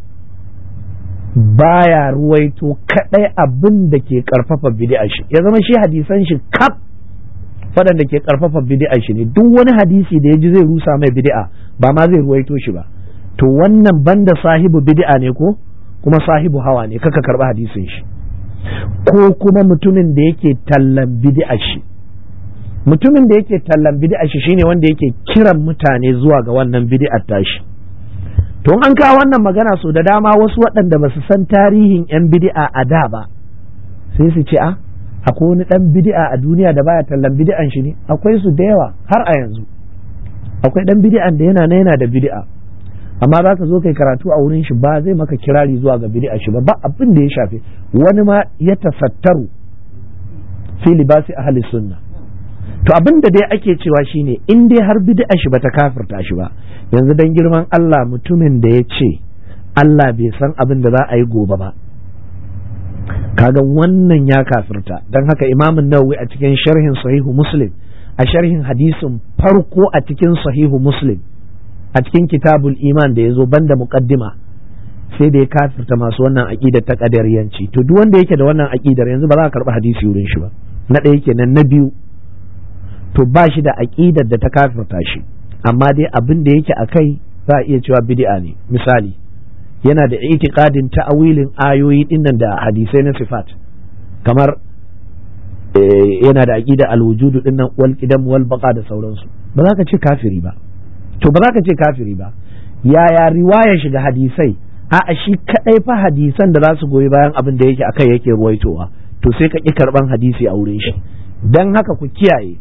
baya ruwaito kaɗai abin da ke ƙarfafa bid'a shi ya zama shi hadisan shi kaf waɗanda ke ƙarfafa bid'a shi ne duk wani hadisi da ya ji zai rusa mai bid'a ba ma zai ruwaito shi ba to wannan banda sahibu bid'a ne ko kuma sahibu hawa ne kaka karɓi hadisin shi ko kuma mutumin da yake tallan bid'a shi mutumin da yake tallan bid'a shi shine wanda yake kiran mutane zuwa ga wannan bid'ar tashi to an kawo wannan magana so da dama wasu waɗanda ba su san tarihin yan bid'a a da ba sai su ce a akwai wani ɗan bid'a a duniya da baya tallan bid'an shi ne akwai su da yawa har a yanzu akwai ɗan bid'an da yana na yana da bid'a amma za ka zo kai karatu a wurin shi ba zai maka kirari zuwa ga bid'a shi ba ba abin da ya shafe wani ma ya tafattaru fi libasi ahli sunna to abin da dai ake cewa shine in dai har bid'a shi bata kafirta shi ba yanzu dan girman Allah mutumin da ya ce Allah bai san abin da za a yi gobe ba kaga wannan ya kafirta don haka imamun nawawi a cikin sharhin sahihu muslim a sharhin hadisin farko a cikin sahihu muslim a cikin kitabul iman da ya zo banda muqaddima sai da ya kafirta masu wannan aƙidar ta ƙadariyanci to duk wanda yake da wannan aƙidar yanzu ba za a karɓi hadisi wurin shi ba na ɗaya kenan na biyu to ba shi da aƙidar da ta kafirta shi amma dai abin da yake a kai za a iya cewa bid'a ne misali yana da itikadin ta'awilin ayoyi dinnan da hadisai na sifat kamar yana da aqida alwujudu dinnan wal qidam wal baqa da sauransu ba za ka ce kafiri ba to ba za ka ce kafiri ba yaya riwaya shiga hadisai a shi kadai fa hadisan da za su goyi bayan abin da yake akai yake ruwaitowa to sai ka ki karban hadisi a wurin shi dan haka ku kiyaye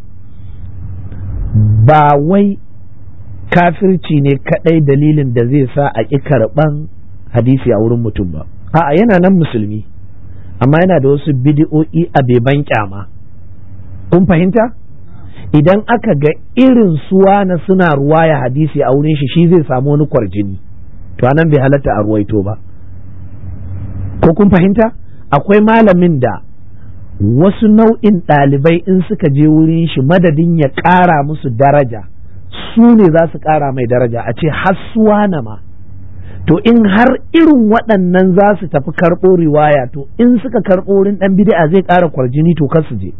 ba wai kafirci ne kadai dalilin da zai sa a ki karban hadisi a wurin mutum ba a'a yana nan musulmi amma yana da wasu bidi'o'i a beban kyama kun fahimta idan aka ga irin suwa na suna ruwaya hadisi a wurin shi shi zai samu wani kwarjini to anan bai halatta a ruwaito ba ko kun fahimta akwai malamin da wasu nau'in ɗalibai in suka je wurin shi madadin ya ƙara musu daraja su ne za su ƙara mai daraja a ce hassuwa na ma to in har irin waɗannan za su tafi karɓo riwaya to in suka karɓo wurin ɗan bid'a zai ƙara kwarjini to kar su je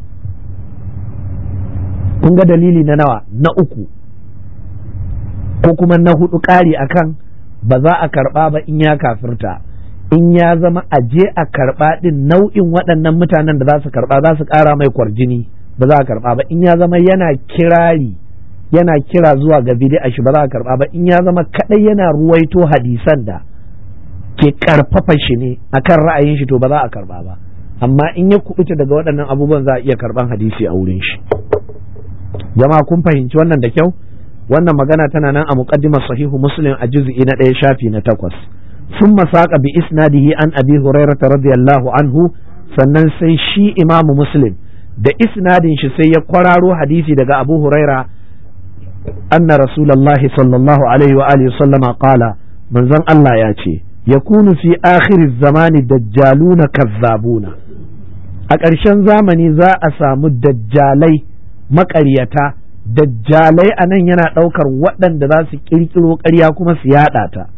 kun ga dalili na nawa na uku ko kuma na hudu ƙari akan ba za a karɓa ba in ya kafirta in ya zama a je a karɓa ɗin nau'in waɗannan mutanen da za su karɓa za su ƙara mai kwarjini ba za a karɓa ba in ya zama yana kirari yana kira zuwa ga bid'a shi ba za a karba ba in ya zama kadai yana ruwaito hadisan da ke karfafa shi ne akan ra'ayin shi to ba za a karba ba amma in ya kubuta daga waɗannan abubuwan za a iya karban hadisi a wurin shi jama'a kun fahimci wannan da kyau wannan magana tana nan a muqaddimar sahihu muslim a juz'i na ɗaya shafi na takwas ثم ساق بإسناده عن أبي هريرة رضي الله عنه sannan sai shi imamu muslim da isnadin shi sai ya kwararo hadisi daga abu huraira أن رسول الله صلى الله عليه وآله وسلم قال من زن الله ياتي يكون في آخر الزمان دجالون كذابون أكرشان زمني ذا أسام الدجالي مكريتا دجالي أنا ينا ɗaukar waɗanda za su ƙirƙiro ƙarya kuma su yaɗa ta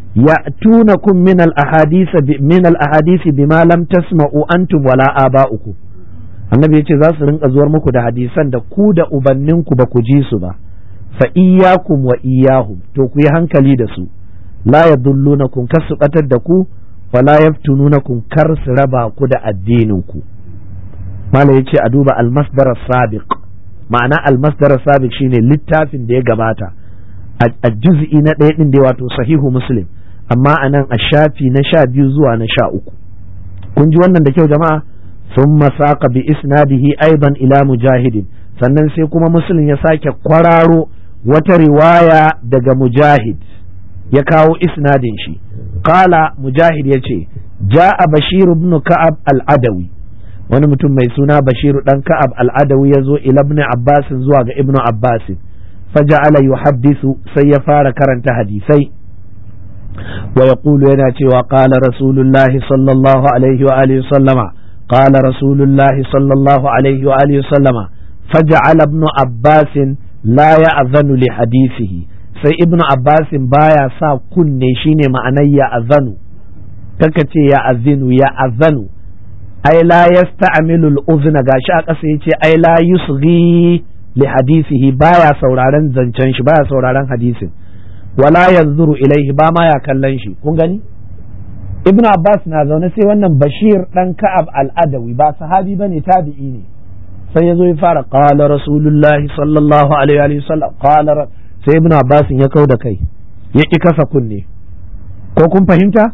ya'tunakum min al-ahadith min al-ahadith bima lam tasma'u antum wala aba'ukum annabi yace za su rinka zuwar muku da hadisan da ku da ubanninku ba ku ji su ba fa iyyakum wa iyyahum to ku yi hankali da su la yadullunakum kasu batar da ku wala yaftununakum kar su raba ku da addinin ku mala yace a duba al-masdar sabiq ma'ana al-masdar sabiq shine littafin da ya gabata a juz'i na ɗaya ɗin da wato sahihu muslim amma a nan a shafi na sha biyu zuwa na sha uku kun ji wannan da kyau jama'a sun masaka bi isnadihi aiban ila mujahidin sannan sai kuma muslim ya sake kwararo wata riwaya daga mujahid ya kawo isnadin shi kala mujahid ya ce ja'a bashiru ibn ka'ab al-adawi wani mutum mai suna bashiru dan ka'ab al-adawi ya zo ila ibn abbasin zuwa ga ibnu abbasin فجعل يحدث سيفار كرنت حديثي ويقول يناتي وقال رسول الله صلى الله عليه وآله وسلم قال رسول الله صلى الله عليه وآله وسلم فجعل ابن عباس لا يأذن لحديثه sai ibnu abbasin baya sa kunne shine ma'anar ya azanu kaka ce ya azinu ya azanu ai la yasta'milu al-uzna gashi a ƙasa yace ai la yusghi li hadisihi baya sauraron zancen shi baya sauraron hadisin wala yanzuru ilaihi ba ma ya kallon shi kun gani ibnu abbas na zaune sai wannan bashir dan ka'ab al-adawi ba sahabi bane tabi'i ne sai yazo ya fara qala rasulullahi sallallahu alaihi wa sallam qala sai ibnu abbas ya kau da kai ya ki kasa kunne ko kun fahimta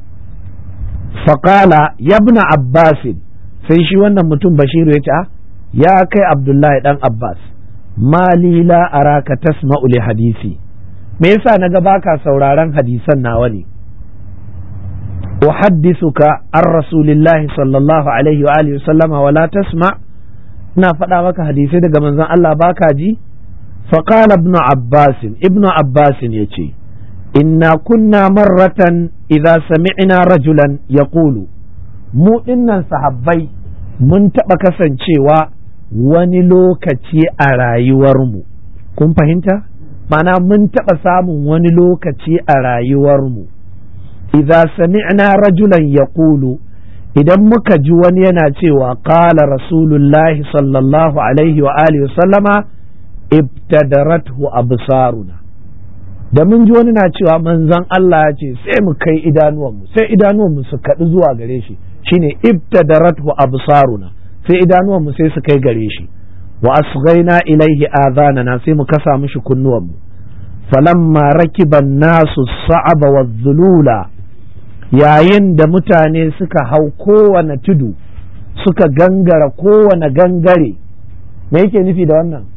faqala ya ibnu abbas sai shi wannan mutum bashiru ya ce a ya kai abdullahi dan abbas mali la araka tasma'u li hadisi me yasa naga baka sauraron hadisan nawa ne uhaddisuka an rasulillahi sallallahu alaihi wa alihi sallama wala tasma ina faɗa maka hadisai daga manzon Allah baka ji فقال ابن عباس ابن عباس يتي إنا كنا مرة إذا سمعنا رجلا يقول مو إنا صحابي mun taɓa kasancewa wani lokaci a rayuwarmu kun fahimta mana mun taɓa samun wani lokaci a rayuwarmu idza sami'na rajulan yaqulu idan muka ji wani yana cewa qala rasulullahi sallallahu alaihi wa alihi sallama ibtadarathu absaruna da mun ji wani na cewa manzon Allah ya ce sai mu kai idanuwanmu sai idanuwanmu su kaɗu zuwa gare shi shine ibtadarathu absaruna sai idanuwanmu sai su kai gare shi wa asghaina ilaihi adhanana sai mu kasa mishi kunnuwanmu falamma rakiban nasu sa'aba wa zulula yayin da mutane suka hau kowane tudu suka gangara kowane gangare me yake nufi da wannan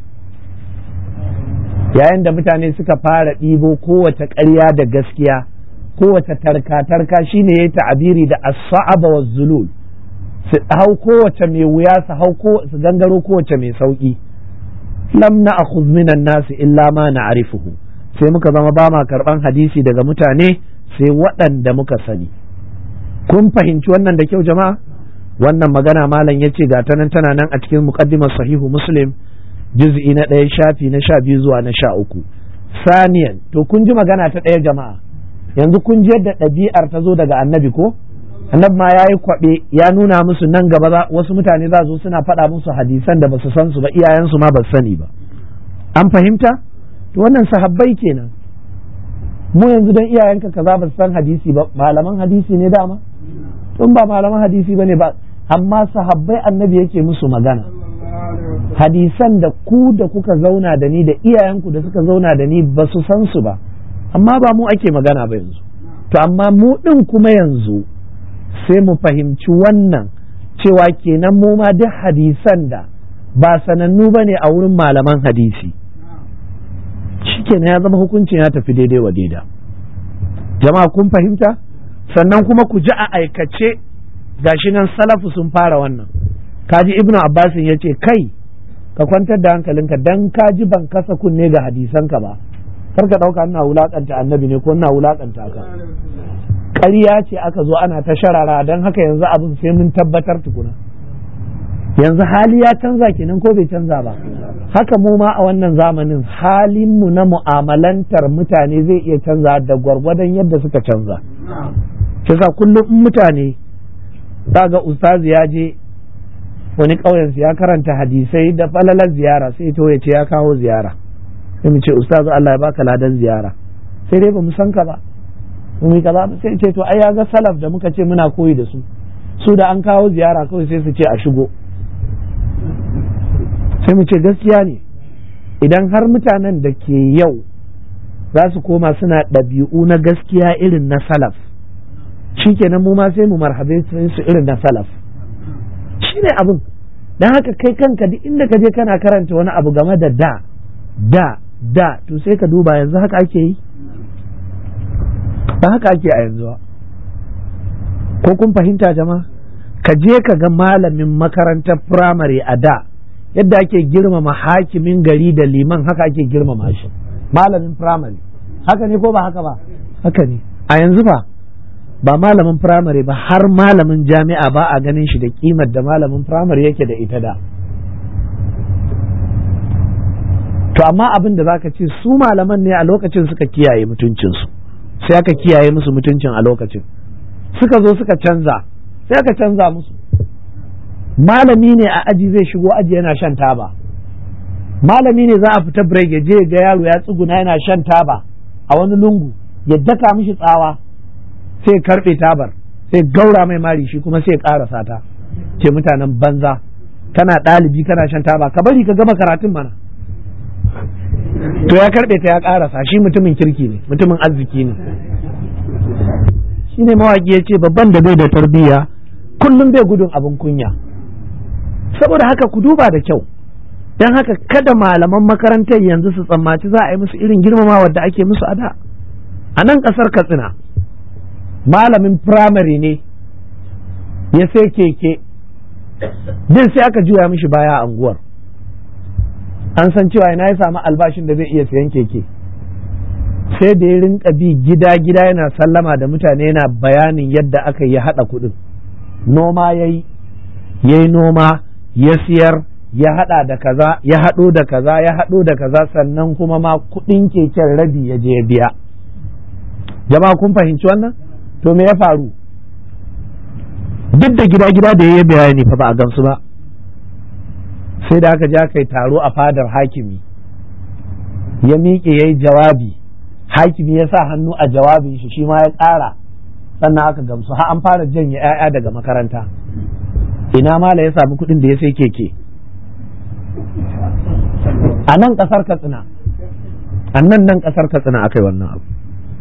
yayin da mutane suka fara ɗibo kowace ƙarya da gaskiya kowace tarka-tarka shine ya ta'abiri da as-sa'aba wa zulul su hau kowace mai wuya su hau su gangaro kowace mai sauki lam na akhudh minan nasi illa ma na'rifuhu sai muka zama ba ma karban hadisi daga mutane sai waɗanda muka sani kun fahimci wannan da kyau jama'a wannan magana malam yace ga ta nan tana nan a cikin muqaddimar sahihu muslim juz'i na ɗaya shafi na sha biyu zuwa na sha uku saniyan to kun ji magana ta ɗaya jama'a yanzu kun ji yadda ɗabi'ar ta zo daga annabi ko annabi ma ya yi kwaɓe ya nuna musu nan gaba wasu mutane za su suna faɗa musu hadisan da ba su san su ba iyayensu ma ba su sani ba an fahimta to wannan sahabbai kenan mu yanzu don iyayenka kaza ba su san hadisi ba malaman hadisi ne dama tun ba malaman hadisi ba ne ba amma sahabbai annabi yake musu magana hadisan da ku da kuka zauna da ni da iyayenku da suka zauna da ni ba su san su ba amma ba mu ake magana ba yanzu to amma mu ɗin kuma yanzu sai mu fahimci wannan cewa kenan mu ma duk hadisan da ba sanannu ba ne a wurin malaman hadisi shi kenan ya zama hukuncin ya tafi daidai wa daida jama'a kun fahimta sannan kuma ku ji a aikace gashi nan salafu sun fara wannan kaji ibnu abbasin ya ce kai ka kwantar da hankalinka dan kaji ban kasa kunne ga hadisanka ba kar ka ɗauka ina wulakanta annabi ne ko ina wulakanta ka ƙarya ce aka zo ana ta sharara don haka yanzu abin sai mun tabbatar tukuna yanzu hali ya canza kenan ko bai canza ba haka mu ma a wannan zamanin halinmu na mu'amalantar mutane zai iya canza da gwargwadon yadda suka canza kisa kullum in mutane ga ustazi ya je wani ƙauyensu ya karanta hadisai da falalar ziyara sai to ya ce ya kawo ziyara sai mu ce ustazu Allah ya baka ladan ziyara sai dai ba mu san ka ba mu kaza sai ce to ai ya ga salaf da muka ce muna koyi da su su da an kawo ziyara kawai sai su ce a shigo sai mu ce gaskiya ne idan har mutanen da ke yau za su koma suna ɗabi'u na gaskiya irin na salaf shikenan mu ma sai mu marhabe su irin na salaf shine abin don haka kai kanka duk inda ka je kana karanta wani abu game da da da da to sai ka duba yanzu haka ake yi ba haka ake a yanzu ba ko kun fahimta jama'a ka je ka ga malamin makarantar firamare a da yadda ake girmama hakimin gari da liman haka ake girmama shi malamin firamare haka ne ko ba haka ba haka ne a yanzu ba ba malamin firamare ba har malamin jami'a ba a ganin shi da kimar da malamin firamare yake da ita da to amma abin da zaka ce su malaman ne a lokacin suka kiyaye mutuncinsu sai aka kiyaye musu mutuncin a lokacin suka zo suka canza sai aka canza musu malami ne a aji zai shigo aji yana shan taba malami ne za a fita break ya je ga yaro ya tsuguna yana shan taba a wani lungu ya daka mishi tsawa sai karbe tabar sai gaura mai mari shi kuma sai karasa ta ce mutanen banza kana ɗalibi kana shan taba ka bari ka gama karatun mana to ya karbe ta ya karasa shi mutumin kirki ne mutumin arziki ne shine mawaki ya ce babban da bai da tarbiyya kullum bai gudun abin kunya saboda haka ku duba da kyau don haka kada malaman makarantar yanzu su tsammaci za a yi musu irin girmamawa da ake musu a da a nan ƙasar katsina malamin firamare ne ya sai keke din sai aka juya mishi baya a unguwar an san cewa ina ya samu albashin da zai iya sayan keke sai da ya rinka bi gida gida yana sallama da mutane yana bayanin yadda aka yi haɗa kuɗin noma ya yi ya yi noma ya siyar ya haɗa da kaza ya haɗo da kaza ya haɗo da kaza sannan kuma ma kuɗin keken rabi ya je ya biya jama'a kun fahimci wannan to me ya faru duk da gida gida da ya bayani fa ba a gamsu ba sai da aka je aka yi taro a fadar hakimi ya miƙe ya yi jawabi hakimi ya sa hannu a jawabin shi shi ma ya ƙara sannan aka gamsu har an fara janye 'ya'ya daga makaranta ina mala ya samu kuɗin da ya sai keke a nan ƙasar katsina a nan nan ƙasar katsina aka yi wannan abu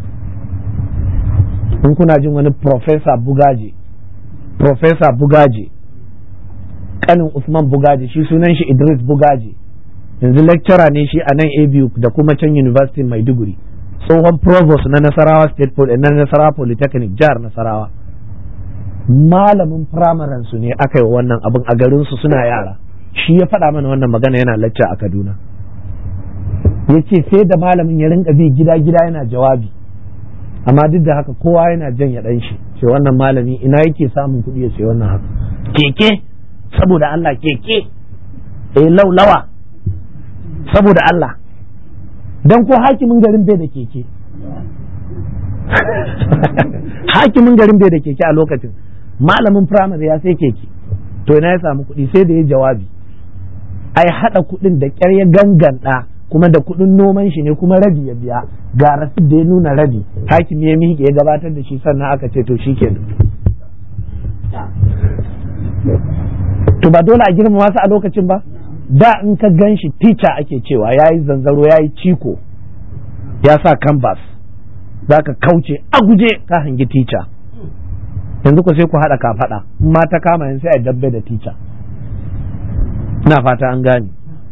in kuna jin wani profesa bugaje profesa bugaje kanin usman bugaje shi sunan shi idris bugaje yanzu lecturer ne shi a nan abu da kuma can university maiduguri tsohon provost na nasarawa state na nasarawa polytechnic jihar nasarawa malamin firamaren su ne aka yi wannan abin a garin su suna yara shi ya faɗa mana wannan magana yana lacca a kaduna ya ce sai da malamin ya rinka bi gida gida yana jawabi amma duk da haka kowa yana jan ya ɗan shi ce wannan malami ina yake samun kuɗi ya sai wannan haka keke saboda Allah keke eh laulawa saboda Allah dan ko hakimin garin bai da keke hakimin garin bai da keke a lokacin malamin firamare ya sai keke to ina ya samu kuɗi sai da ya jawabi ai haɗa kuɗin da ƙyar ya ganganta kuma da kuɗin noman shi ne kuma rabi ya biya ga rasid da ya nuna rabi hakimi ya miƙe ya gabatar da shi sannan aka ce to shi kenan to ba dole a girmama su a lokacin ba da in ka gan shi tica ake cewa ya yi zanzaro ya yi ciko ya sa canvas za ka kauce a guje ka hangi tica yanzu ku sai ku haɗa kafaɗa in ma ta kama yanzu sai a dabbe da tica ina fata an gane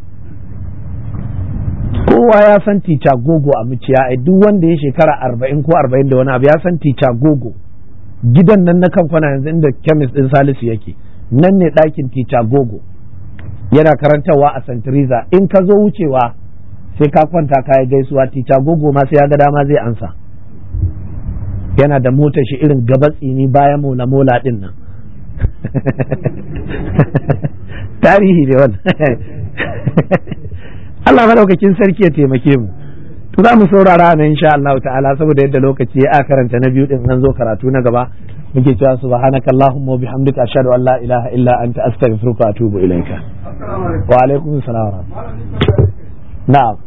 kowa ya san tica gogo a muciya ai duk wanda ya shekara arba'in ko arba'in da wani abu ya san tica gogo gidan nan na kan kwana yanzu inda kemis din salisu yake nan ne ɗakin tica gogo yana karantarwa a santiriza in ka zo wucewa sai ka kwanta ka yi gaisuwa tica gogo ma sai ya ga dama zai ansa yana da motar shi irin gaba tsini bayan mola mola din nan tarihi ne wannan Allah madaukakin sarki ya taimake mu to za mu saurara nan insha Allah ta'ala saboda yadda lokaci ya karanta na biyu din an zo karatu na gaba muke cewa subhanaka allahumma wa bihamdika ashhadu an la ilaha illa anta astaghfiruka wa atubu ilaika wa alaikum assalam na'am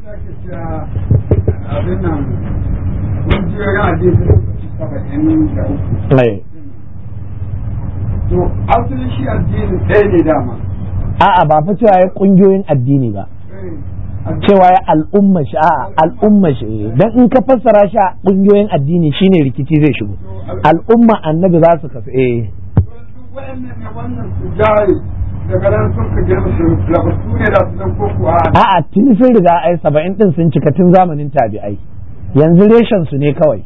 to asalin shi addini ɗaya ne dama a'a ba fa cewa ya kungiyoyin addini ba cewa ya al'umma shi a al'umma shi dan in ka fassara shi a kungiyoyin addini shine rikici zai shigo al'umma annabi za su kasu eh wa'annan ne wannan su jari daga nan sun ka girma su labartu ne da su zan koko a a'a tun sun riga ai saba'in din sun cika tun zamanin tabi'ai yanzu reshen su ne kawai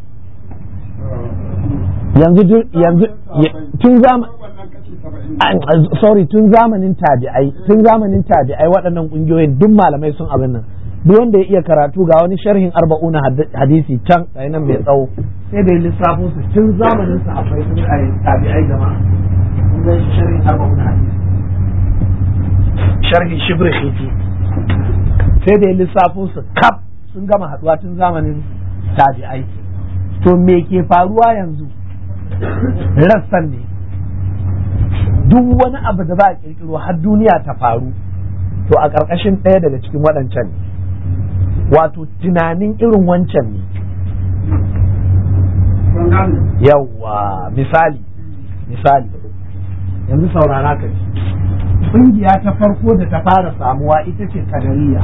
yanzu yanzu tun zamanin sorry tun zamanin tabi'ai tun zamanin tabi'ai waɗannan ƙungiyoyin duk malamai sun abin nan duk wanda ya iya karatu ga wani sharhin arba'una hadisi can ga nan mai tsawo sai da lissafo su tun zamanin su akwai sun tabi'ai jama'a kun ga sharhin arba'una hadisi sharhin shibri khiti sai da lissafo su kaf sun gama haɗuwa tun zamanin tabi'ai to me ke faruwa yanzu rassan ne duk wani abu da za a kirkiro har duniya ta faru to a ƙarƙashin ɗaya daga cikin waɗancan ne wato tunanin irin wancan ne yawwa misali misali yanzu saurara ka ji ƙungiya ta farko da ta fara samuwa ita ce kadariya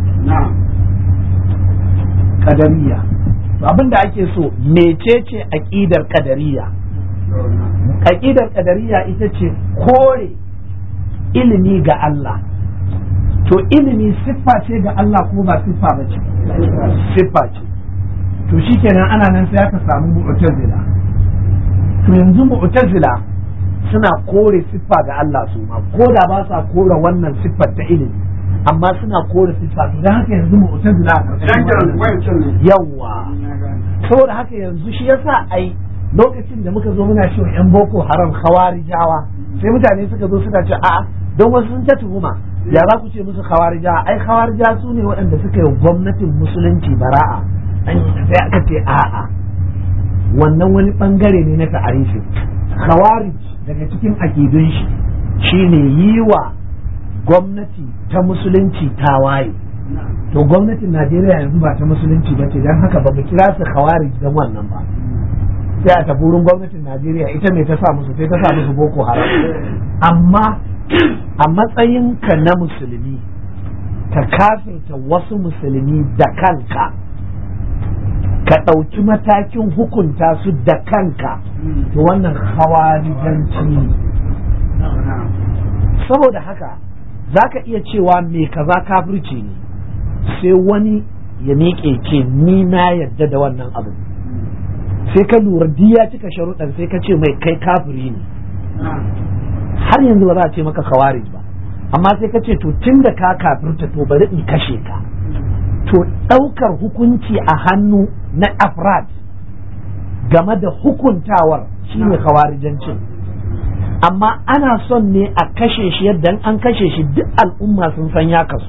kadariya abin da ake so mecece aƙidar kadariya aƙidar ƙadariya ita ce kore ilimi ga Allah to ilimi siffa ce ga Allah ko ba siffa ba ce siffa ce to shikenan ana nan sai aka samu mu'tazila to yanzu mu'tazila suna kore siffa ga Allah su ma ko da ba sa kore wannan siffar ta ilimi amma suna kore siffa to dan haka yanzu mu'tazila yawa saboda haka yanzu shi yasa ai lokacin da muka zo muna cewa yan boko haram khawarijawa sai mutane suka zo suna ce a'a don wasu sun ta tuhuma ya za ku ce musu khawarijawa ai khawarija su ne waɗanda suka yi gwamnatin musulunci bara'a an sai aka ce a'a wannan wani bangare ne na ta'arifi khawarij daga cikin akidun shi shine yi wa gwamnati ta musulunci tawaye to gwamnatin Najeriya yanzu ba ta musulunci ba ce don haka ba mu kira su khawarij don wannan ba sai a tafi wurin gwamnatin Najeriya ita ne ta sa musu sai ta sa musu boko haram amma a matsayinka na musulmi ka kafirta wasu musulmi da kanka ka ɗauki matakin hukunta su da kanka to wannan hawarijanci ne saboda haka za ka iya cewa me kaza kafirci ne sai wani ya miƙe ce ni na yadda da wannan abin sai ka lura duk ya cika sharuɗan sai ka ce mai kai kafiri ne har yanzu ba za a ce maka kawarij ba amma sai ka ce to tun da ka kafirta to bari in kashe ka to ɗaukar hukunci a hannu na afrad game da hukuntawar shine kawarijancin amma ana son ne a kashe shi yadda an kashe shi duk al'umma sun san ya kasu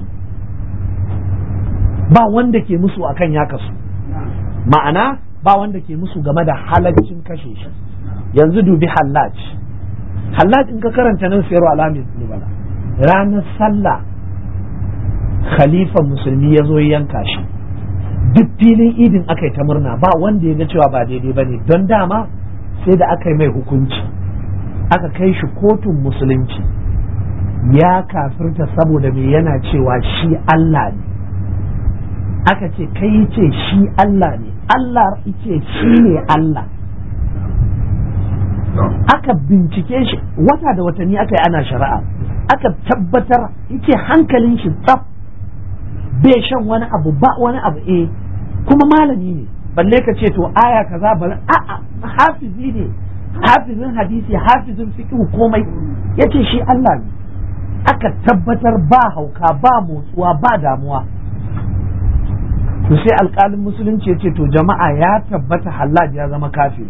ba wanda ke musu akan ya kasu ma'ana ba wanda ke musu game da halaccin kashe shi yanzu dubi hallaj hallaj in ka karanta nan sayarwa alamin nubala ranar sallah khalifan musulmi ya zo yanka shi duk filin idin aka yi ta murna ba wanda ya ga cewa ba daidai ba ne don dama sai da aka yi mai hukunci aka kai shi kotun musulunci ya kafirta saboda me yana cewa shi Allah ne aka ce kai ce shi Allah ne Allah ce shi ne Allah aka bincike shi wata da watanni aka yi ana shari'a aka tabbatar yake hankalin shi tsaf bai shan wani abu ba wani abu eh kuma malami ne balle ka ce to aya kaza bari a'a hafizi ne hafizin hadisi hafizin fiqh komai yace shi Allah ne aka tabbatar ba hauka ba motsuwa ba damuwa to sai alƙalin musulunci ya ce to jama'a ya tabbata hallaj ya zama kafiri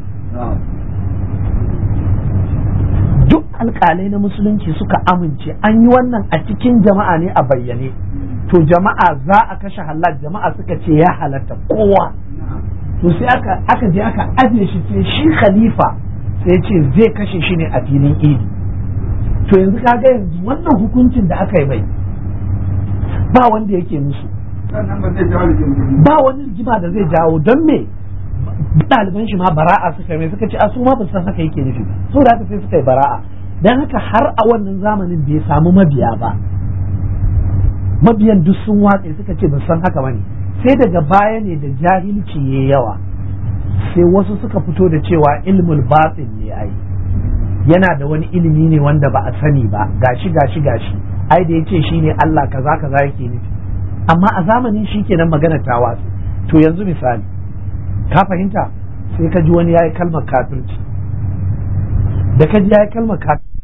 duk alƙalai na musulunci suka amince an yi wannan a cikin jama'a ne a bayyane to jama'a za a kashe halal jama'a suka ce ya halatta kowa to sai aka aka je aka ajiye shi sai shi khalifa sai ce zai kashe shi ne a filin idi to yanzu kaga yanzu wannan hukuncin da aka yi mai ba wanda yake musu sannan ba zai jawo rigingimi ba wani rigima da zai jawo don me ɗaliban shi ma bara'a suka mai suka ce a su ma ba san haka yake nufi ba so da haka sai suka yi bara'a dan haka har a wannan zamanin bai samu mabiya ba mabiyan duk sun watse suka ce ba san haka bane sai daga baya ne da jahilci ya yawa sai wasu suka fito da cewa ilmul batin ne ai yana da wani ilimi ne wanda ba a sani ba gashi gashi gashi ai da yace shine Allah kaza kaza yake nufi amma a zamanin shi kenan magana ta watsu to yanzu misali ka fahimta sai ka ji wani yayi kalmar kafirci da ka ji yayi kalmar kafirci